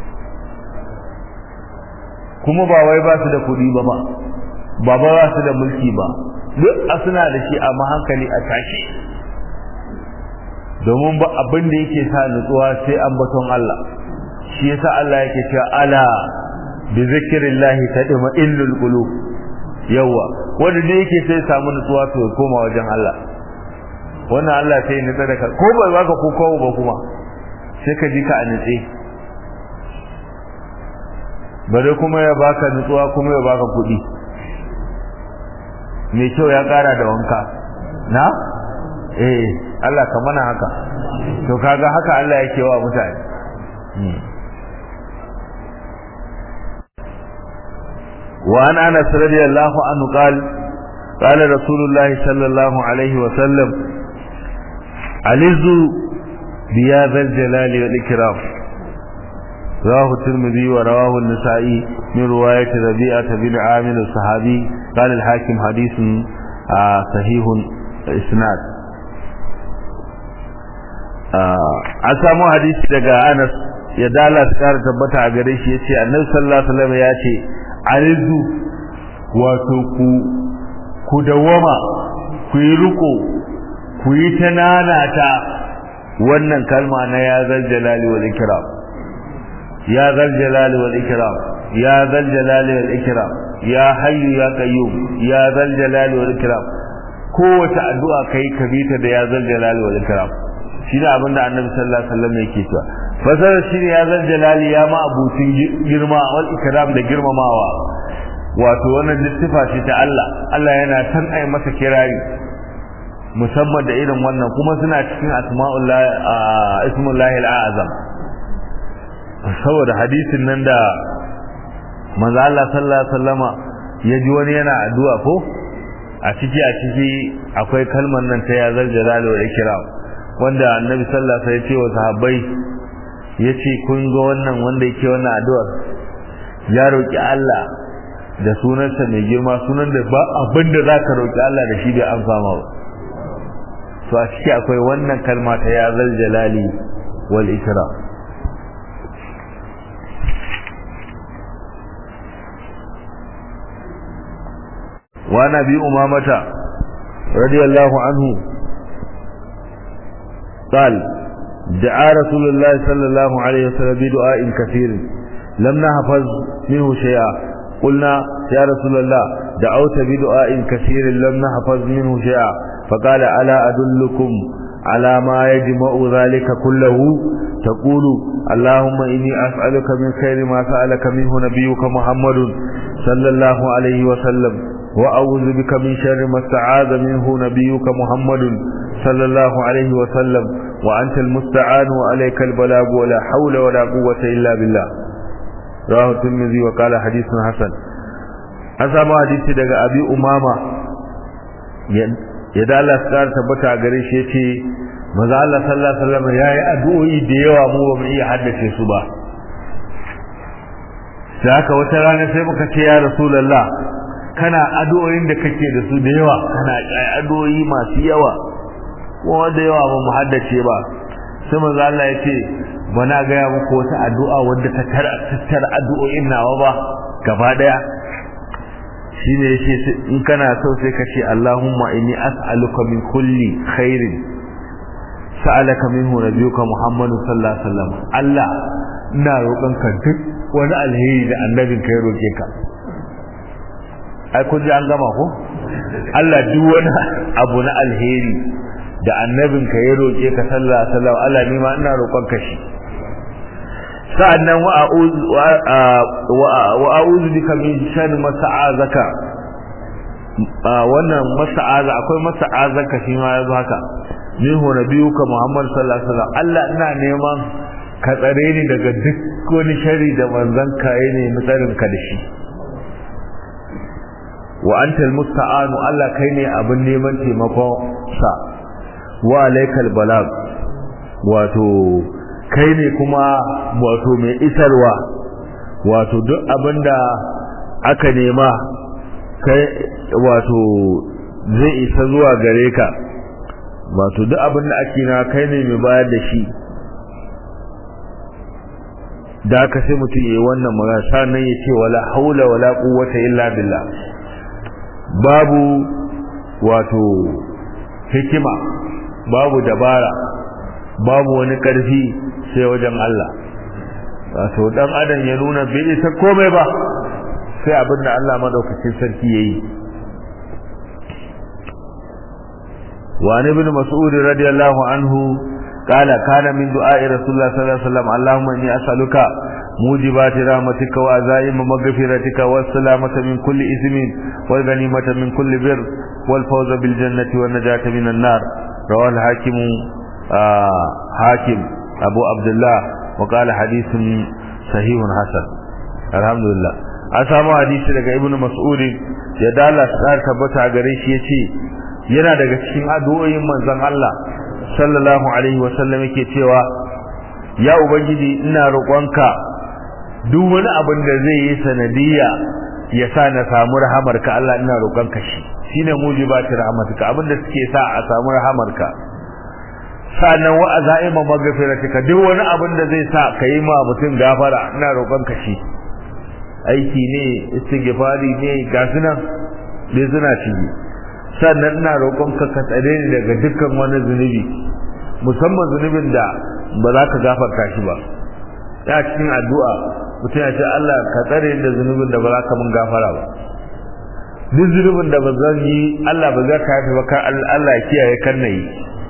kuma ba wai ba su da kuɗi ba ba ba ba ba su da mulki ba duk a suna da shi amma hankali a tashe domin ba abin da yake sa nutsuwa sai ambaton Allah shi yasa Allah yake cewa ala bi zikrillahi tadma illul qulub yawa wanda ne yake sai samu nutsuwa to ya koma wajen Allah wannan Allah sai nutsa da ka ko bai baka ko kawo ba kuma sai ka ji ka a nutse bare kuma ya baka nutsuwa kuma ya baka kuɗi mai kyau ya ƙara da wanka na eh Allah ka mana haka to kaga haka Allah yake wa mutane وعن انس رضي الله عنه قال قال رسول الله صلى الله عليه وسلم علزوا بيا ذا الجلال والاكرام رواه الترمذي ورواه النسائي من رواية ربيعة بن عامر الصحابي قال الحاكم حديث آه صحيح اسناد an samu hadisi daga Anas ya dala su kara tabbata a gare shi yace Annabi sallallahu alaihi wasallam ya ce arizu wato ku ku dawama ku yi riko ku yi ta nanata wannan kalma na ya zal jalali wal ikram ya zal jalali wal ikram ya zal jalali wal ikram ya hayyu ya qayyum ya zal jalali wal ikram kowace addu'a kai ka bi ta da ya zal jalali wal ikram shi ne abinda annabi sallallahu alaihi wasallam yake cewa fasarar shi ne ya zal jalali ya ma abutin girma wal ikram da girmamawa wato wannan littifa ce ta Allah Allah yana san ai masa kirari musamman da irin wannan kuma suna cikin asma'ullah ismullahi al'azam saboda hadisin nan da manzo Allah sallallahu alaihi wasallama ya ji wani yana addu'a ko a ciki a ciki akwai kalmar nan ta ya zal jalal wa ikram wanda annabi sallallahu alaihi wasallam ya ce wa sahabbai yace kun ga wannan wanda yake wannan addu'ar ya roki Allah da sunansa mai girma sunan da ba abin da zaka roki Allah da shi bai amsa ma ba to a ciki akwai wannan kalma ta ya zal jalali wal ikram wa nabi umamata radiyallahu anhu قال دعا رسول الله صلى الله عليه وسلم بدعاء كثير لم نحفظ منه شيئا قلنا يا رسول الله دعوت بدعاء كثير لم نحفظ منه شيئا فقال ألا أدلكم على ما يجمع ذلك كله تقول اللهم إني أسألك من خير ما سألك منه نبيك محمد صلى الله عليه وسلم وأعوذ بك من شر ما استعاذ منه نبيك محمد صلى الله عليه وسلم وأنت المستعان وعليك البلاغ ولا حول ولا قوة إلا بالله رواه الترمذي وقال حديث حسن أسامة حديث دقى أبي أمامة yadda Allah su ƙara tabbata a gare shi ya ce maza Allah sallallahu alaihi wasallam ya yi addu'o'i da yawa mu ba mu iya haddace su ba da haka wata rana sai muka ce ya rasulullah kana addu'o'in da kake da su da yawa kana addu'o'i masu yawa kuma da yawa ba mu haddace ba sai maza Allah ya ce bana gaya muku wata addu'a wadda ta tattara addu'o'in nawa ba gaba daya shine yace in kana so sai ka ce Allahumma inni as'aluka min kulli khairin sa'alaka minhu nabiyuka Muhammad sallallahu alaihi wasallam Allah ina roƙonka duk wani alheri da annabin ka ya roke ka ai kun ji an gama ko Allah duk wani abu na alheri da annabin ka ya roke ka sallallahu alaihi wasallam Allah ni ma ina roƙonka shi sa'annan wa a'udhu bika min sharri ma sa'azaka wannan masa'aza akwai masa'azaka shi ma yazo haka minhu nabiyuka Muhammad sallallahu alaihi wasallam Allah ina neman ka tsare ni daga duk wani shari da manzon ka yi ne mutsarin ka da shi wa antal musta'anu Allah kai ne abin neman taimakon sa wa alaikal balag wato kai ne kuma wato mai isarwa wato duk abinda aka nema kai wato zai isa zuwa gare ka wato duk abinda ake na kai ne mai bayar da shi da aka sai mutum yi wannan magana sannan ya ce wala haula wala quwwata illa billah babu wato hikima babu dabara babu wani ƙarfi sai wajen Allah wato dan adam ya nuna bai isa komai ba sai abin da Allah madaukakin sarki yayi wa ibn mas'ud radiyallahu anhu قال كان من دعاء رسول الله صلى الله عليه وسلم اللهم اني اسالك موجبات رحمتك وعزائم مغفرتك والسلامة من كل اثم والغنيمة من كل بر والفوز بالجنة والنجاة من النار رواه الحاكم آه حاكم أبو عبد الله وقال حديث صحيح حسن الحمد لله أسامو حديث daga Ibn Mas'ud ya dala tsar tabbata gare shi yace yana daga cikin addu'o'in manzon Allah sallallahu alaihi wa sallam yake cewa ya ubangiji ina roƙonka duk wani abin da zai yi sanadiyya ya sa na samu rahamarka Allah ina roƙonka shi shine mujibati rahmatika abin da suke sa a samu rahamarka sannan wa azaima magfiratika duk wani abin da zai sa ka yi ma mutum gafara ina roƙon ka shi aiki ne istighfari ne ga sunan dai suna ciki sannan ina roƙon ka ka tsare ni daga dukkan wani zunubi musamman zunubin da ba za ka gafarta shi ba ya cikin addu'a mutum ya ce Allah ka tsare ni da zunubin da ba za ka mun gafara ba duk zunubin da ba zan yi Allah ba za ka yafi ba kan Allah ya kiyaye kan na yi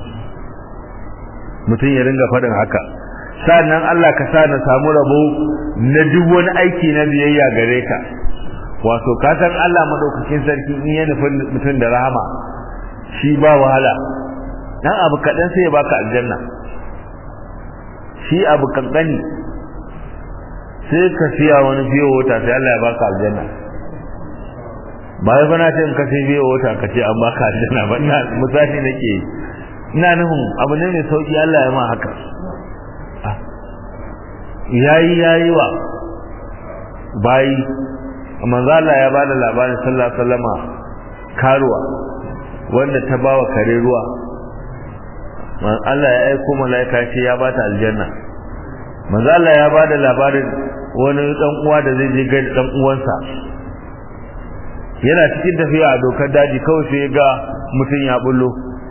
mutum ya ringa faɗin haka sannan Allah ka sa na samu rabo na duk wani aiki na biyayya gare ka wato ka san Allah madaukakin sarki in ya nufi mutum da rahama shi ba wahala dan abu kaɗan sai ya baka aljanna shi abu kankani sai ka siya wani biyo wata sai Allah ya baka aljanna ba ya bana ce in ka sai biyo wata ka ce an baka aljanna ba ina misali nake ina nufin abu ne mai sauki Allah ya ma haka yayi yayi wa bayi manzo Allah ya bada labarin sallallahu alaihi wasallama karuwa wanda ta bawa kare ruwa Allah ya aiko malaika ce ya bata aljanna manzo Allah ya bada labarin wani dan uwa da zai je ga dan uwansa yana cikin tafiya a dokar daji kawai sai ga mutum ya bullo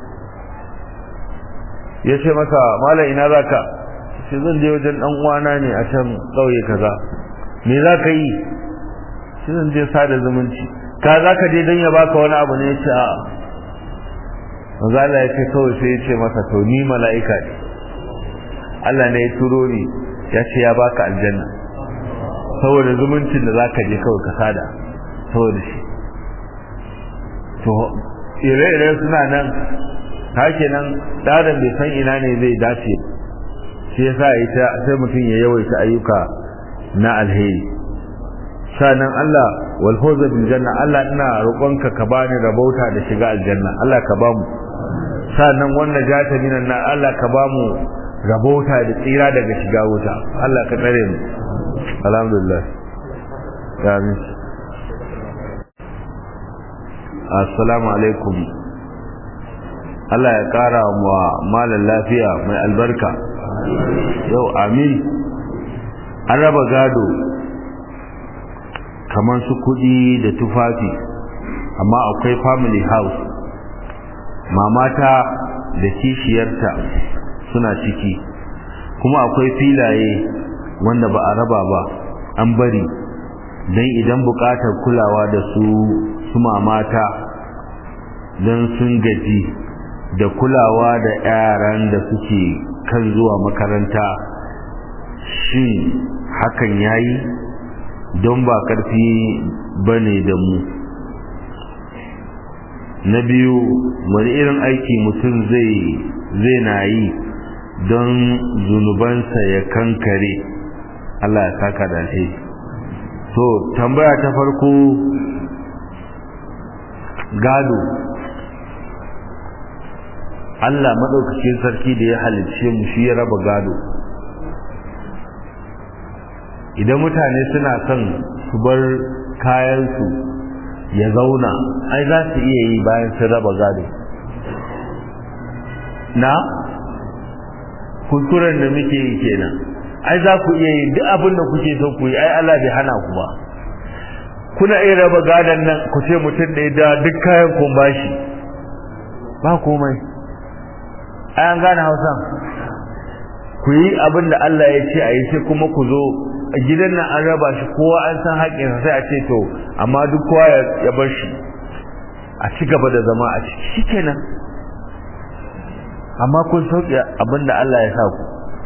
ya ce masa malam ina zaka sai zan je wajen dan uwana ne a can kauye kaza me za ka yi sai zan je sada zumunci ka za ka je don ya baka wani abu ne ya ce a'a manzo Allah ya ce kawai sai ya ce masa to ni mala'ika ne Allah ne ya turo ni ya ce ya baka aljanna saboda zumuncin da zaka je kawai ka sada saboda shi to ire-ire suna nan hake nan ɗadan bai san ina ne zai dace shi yasa ita sai mutum ya yawaita ayyuka na alheri sanan Allah wal fawza bil janna Allah ina roƙonka ka bani rabauta da shiga aljanna Allah ka bamu sanan wannan jata minan na Allah ka bamu rabauta da tsira daga shiga wuta Allah ka tsare mu alhamdulillah amin assalamu alaikum Allah ya kara wa malan lafiya mai albarka yau amin an raba gado kamar su kudi da tufafi amma akwai family house mamata da kishiyarta suna ciki kuma akwai filaye wanda ba a raba ba an bari don idan bukatar kulawa da su su mamata don sun gaji da kulawa da yaran da suke kan zuwa makaranta shin hakan yayi don ba karfi bane da mu na biyu wani irin aiki mutum zai zai na yi don zunubansa ya kankare Allah ya saka da alheri to tambaya ta farko gado Allah madaukakin sarki da ya halicce mu shi ya raba gado idan mutane suna son su bar kayansu ya zauna ai za su iya yi bayan sun raba gado na kuskuren da muke yi kenan ai za ku iya yi duk abin da kuke so ku yi ai Allah bai hana ku ba kuna iya raba gadon nan ku ce mutum da da duk kayan kun bashi ba komai ai an gane Hausa ku yi abin da Allah ya ce a yi sai kuma ku zo a gidan nan an raba shi kowa an san haƙƙinsa sai a ce to amma duk kowa ya bar shi a ci gaba da zama a ciki shikenan amma kun sauke abin da Allah ya sa ku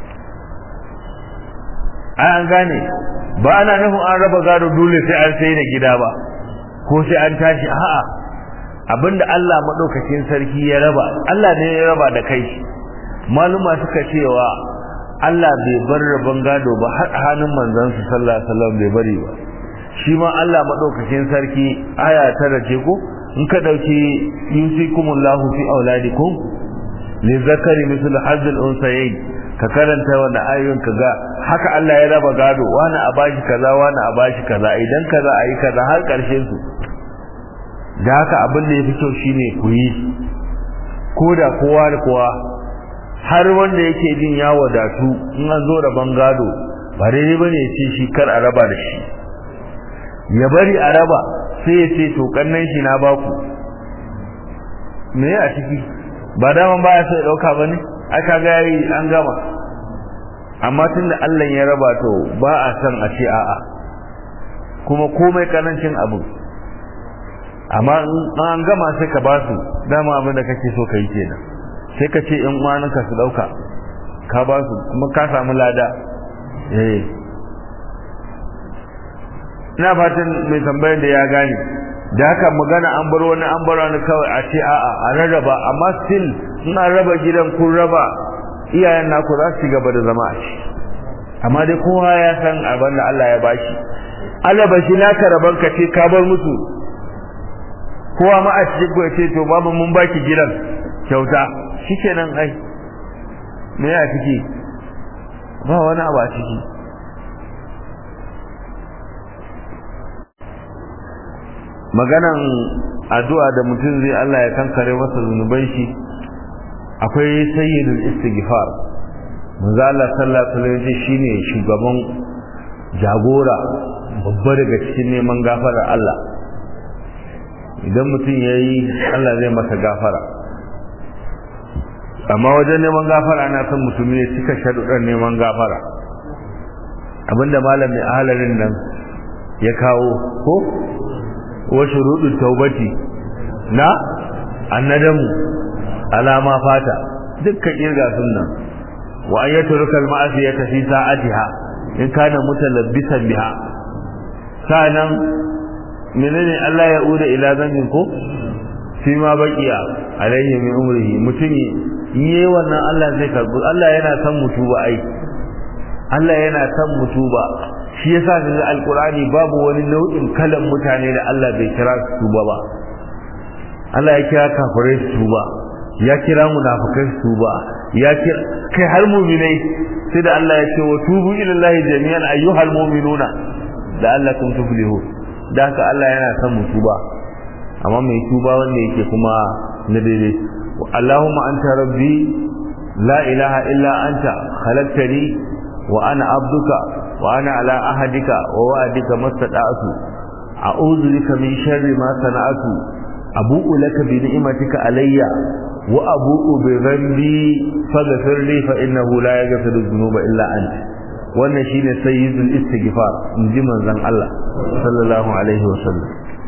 ai an gane ba ana nufin an raba gado dole sai an sai da gida ba ko sai an tashi a'a abinda Allah madaukakin sarki ya raba Allah ne ya raba da kai maluma suka cewa Allah bai bar rabon gado ba har hannun manzon su sallallahu alaihi wasallam bai bari ba shi ma Allah madaukakin sarki aya ta race ko in ka dauki yusikumullahu fi auladikum li zakari mislu hazzul unsayayn ka karanta wannan ayoyin ka ga haka Allah ya raba gado wani a bashi kaza wani a bashi kaza idan kaza ayi kaza har karshen su da haka abin da yafi kyau shine ku yi ko da kowa da kowa har wanda yake jin ya wadatu in an zo raban gado ba daidai bane ya ce shi kar a raba da shi ya bari a raba sai ya ce to kannan shi na baku me a ciki ba daman baya sai dauka bane aka ga yayi an gama amma tunda Allah ya raba to ba a san a ce a'a kuma komai kanancin abu amma an gama sai ka ba su dama abin da kake so kai kenan sai ka ce in uwanka su dauka ka ba su kuma ka samu lada eh ina fatan mai tambayar da ya gane da haka magana an bar wani an bar wani kawai a ce a'a a rarraba amma still in an raba gidan kun raba iyayen naku za su gaba da zama a ci amma dai kowa ya san abin da Allah ya bashi Allah ba shi naka raban ka ce ka bar musu kowa ma a cikin ku ce to babu mun baki gidan kyauta shikenan ai me ya ciki ba wani abu a ciki maganan addu'a da mutum zai Allah ya kankare masa zunuban shi akwai sayyidul istighfar manzo Allah sallallahu alaihi wasallam shine shugaban jagora babba daga cikin neman gafarar Allah idan mutum yayi Allah zai masa gafara amma wajen neman gafara ana son mutum ne cika sharuɗan neman gafara abinda malamin ahalarin nan ya kawo ko wa shuruɗin taubati na annadamu alama fata dukkan irga sunnan wa an yatruka al-ma'siyata fi sa'atiha in kana mutalabbisan biha sanan menene Allah ya uda ila zambin ko fi ma baqiya alayhi min umrihi mutum yi wannan Allah zai karbu Allah yana san mutuba ai Allah yana san mutuba shi yasa ga alqur'ani babu wani nau'in kalan mutane da Allah bai kira su tuba ba Allah ya kira kafirai su tuba ya kira munafikai su tuba ya kira kai har mu'minai sai da Allah ya ce wa tubu ila Allah jami'an ayyuhal mu'minuna la'allakum tuflihun da haka Allah yana son mu tuba amma mai tuba wanda yake kuma na daidai Allahumma anta rabbi la ilaha illa anta khalaqtani wa ana abduka wa ana ala ahadika wa wa'adika mastata'tu a'udhu bika min sharri ma sana'tu abu'u laka bi ni'matika alayya wa abu'u bi dhanbi faghfir li fa innahu la yaghfiru dhunuba illa anta wannan shine sayyidul istighfar inji manzon Allah sallallahu alaihi wa sallam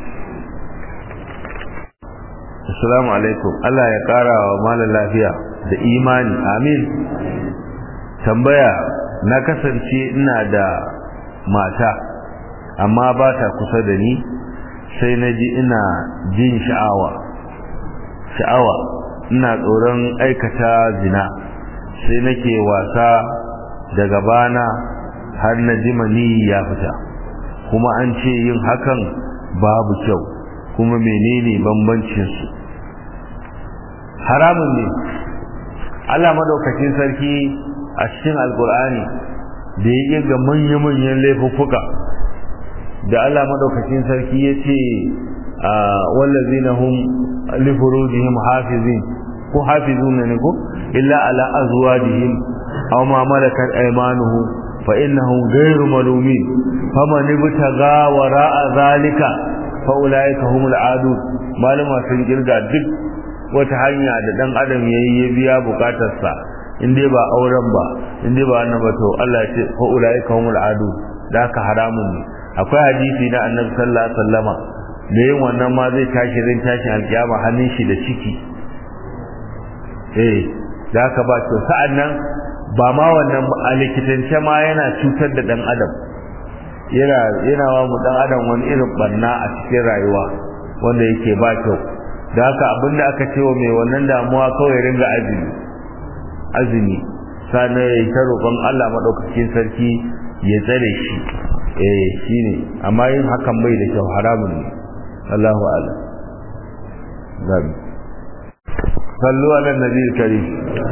assalamu alaikum Allah ya kara wa malam lafiya da imani amin tambaya na kasance ina da mata amma ba ta kusa da ni sai na ji ina jin sha'awa sha'awa ina tsoron aikata zina sai nake wasa daga bana har na ji mani ya fita kuma an ce yin hakan babu kyau kuma menene bambancin su haramun ne Allah madaukakin sarki a cikin alkur'ani da ya ga manya-manyan laifuffuka da Allah madaukakin sarki ya ce wallazina hum li furujihim hafizin ko hafizun ne ko illa ala azwajihim aw ma malakat aymanuhum fa innahum ghayru malumin faman ibtaga wara'a zalika fa ulaika humul adun malama sun girga duk wata hanya da dan adam yayi ya biya bukatarsa in dai ba auren ba in dai ba wannan ba to Allah ya ce fa ulaika humul adun da ka haramun ne akwai hadisi na annabi sallallahu alaihi wasallama da yin wannan ma zai tashi rin tashi alkiyama hannun shi da ciki eh da ka ba to sa'an nan ba ma wannan a likitance ma yana cutar da dan adam yana yana wa mu dan adam wani irin barna a cikin rayuwa wanda yake ba kyau da haka abinda aka ce wa mai wannan damuwa kawai ringa azumi azumi sannan ya yi ta roƙon Allah maɗaukakin sarki ya tsare shi eh shine amma yin hakan bai da kyau haramun ne Allahu a'lam zabi sallu ala nabi karim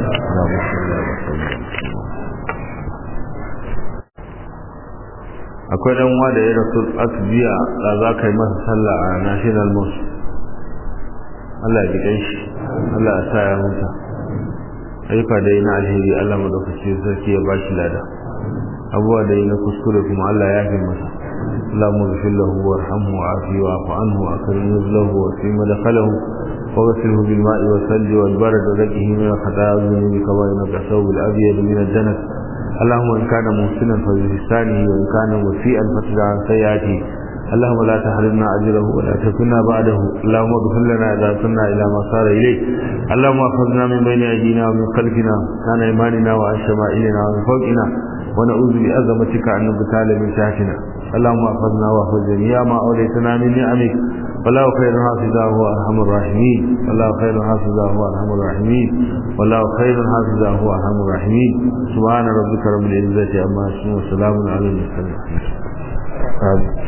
akwai dan uwa da ya rasu asbiya da za ka yi masa sallah a national mosque Allah ya ji shi Allah ya sa ya huta ayyuka da yi na alheri Allah madaukaki sarki ya ba shi lada abuwa da yi na kuskure kuma Allah ya fi masa اللهم اغفر له وارحمه وعافه واعف عنه واكرم نزله وفي مدخله واغسله بالماء والثلج والبرد وزكه من الخطايا والذنوب كما ينقى الثوب الابيض من الدنس اللهم ان كان محسنا فبإحسانه وان كان مسيئا فتدع عن سيئاته اللهم لا تحرمنا اجره ولا تكلنا بعده اللهم اغفر لنا اذا كنا الى ما صار اليه اللهم اخذنا من بين ايدينا ومن خلفنا كان ايماننا وعن شمائلنا ومن فوقنا ونعوذ بعظمتك ان نبتال من تحتنا اللهم احفظنا واحفظ جميع ما أوليتنا من نعمك والله خير حافظا هو أرحم الراحمين والله خير حافظا هو أرحم الراحمين والله خير حافظا هو أرحم الراحمين سبحان ربك رب العزة عما يصفون وسلام على المرسلين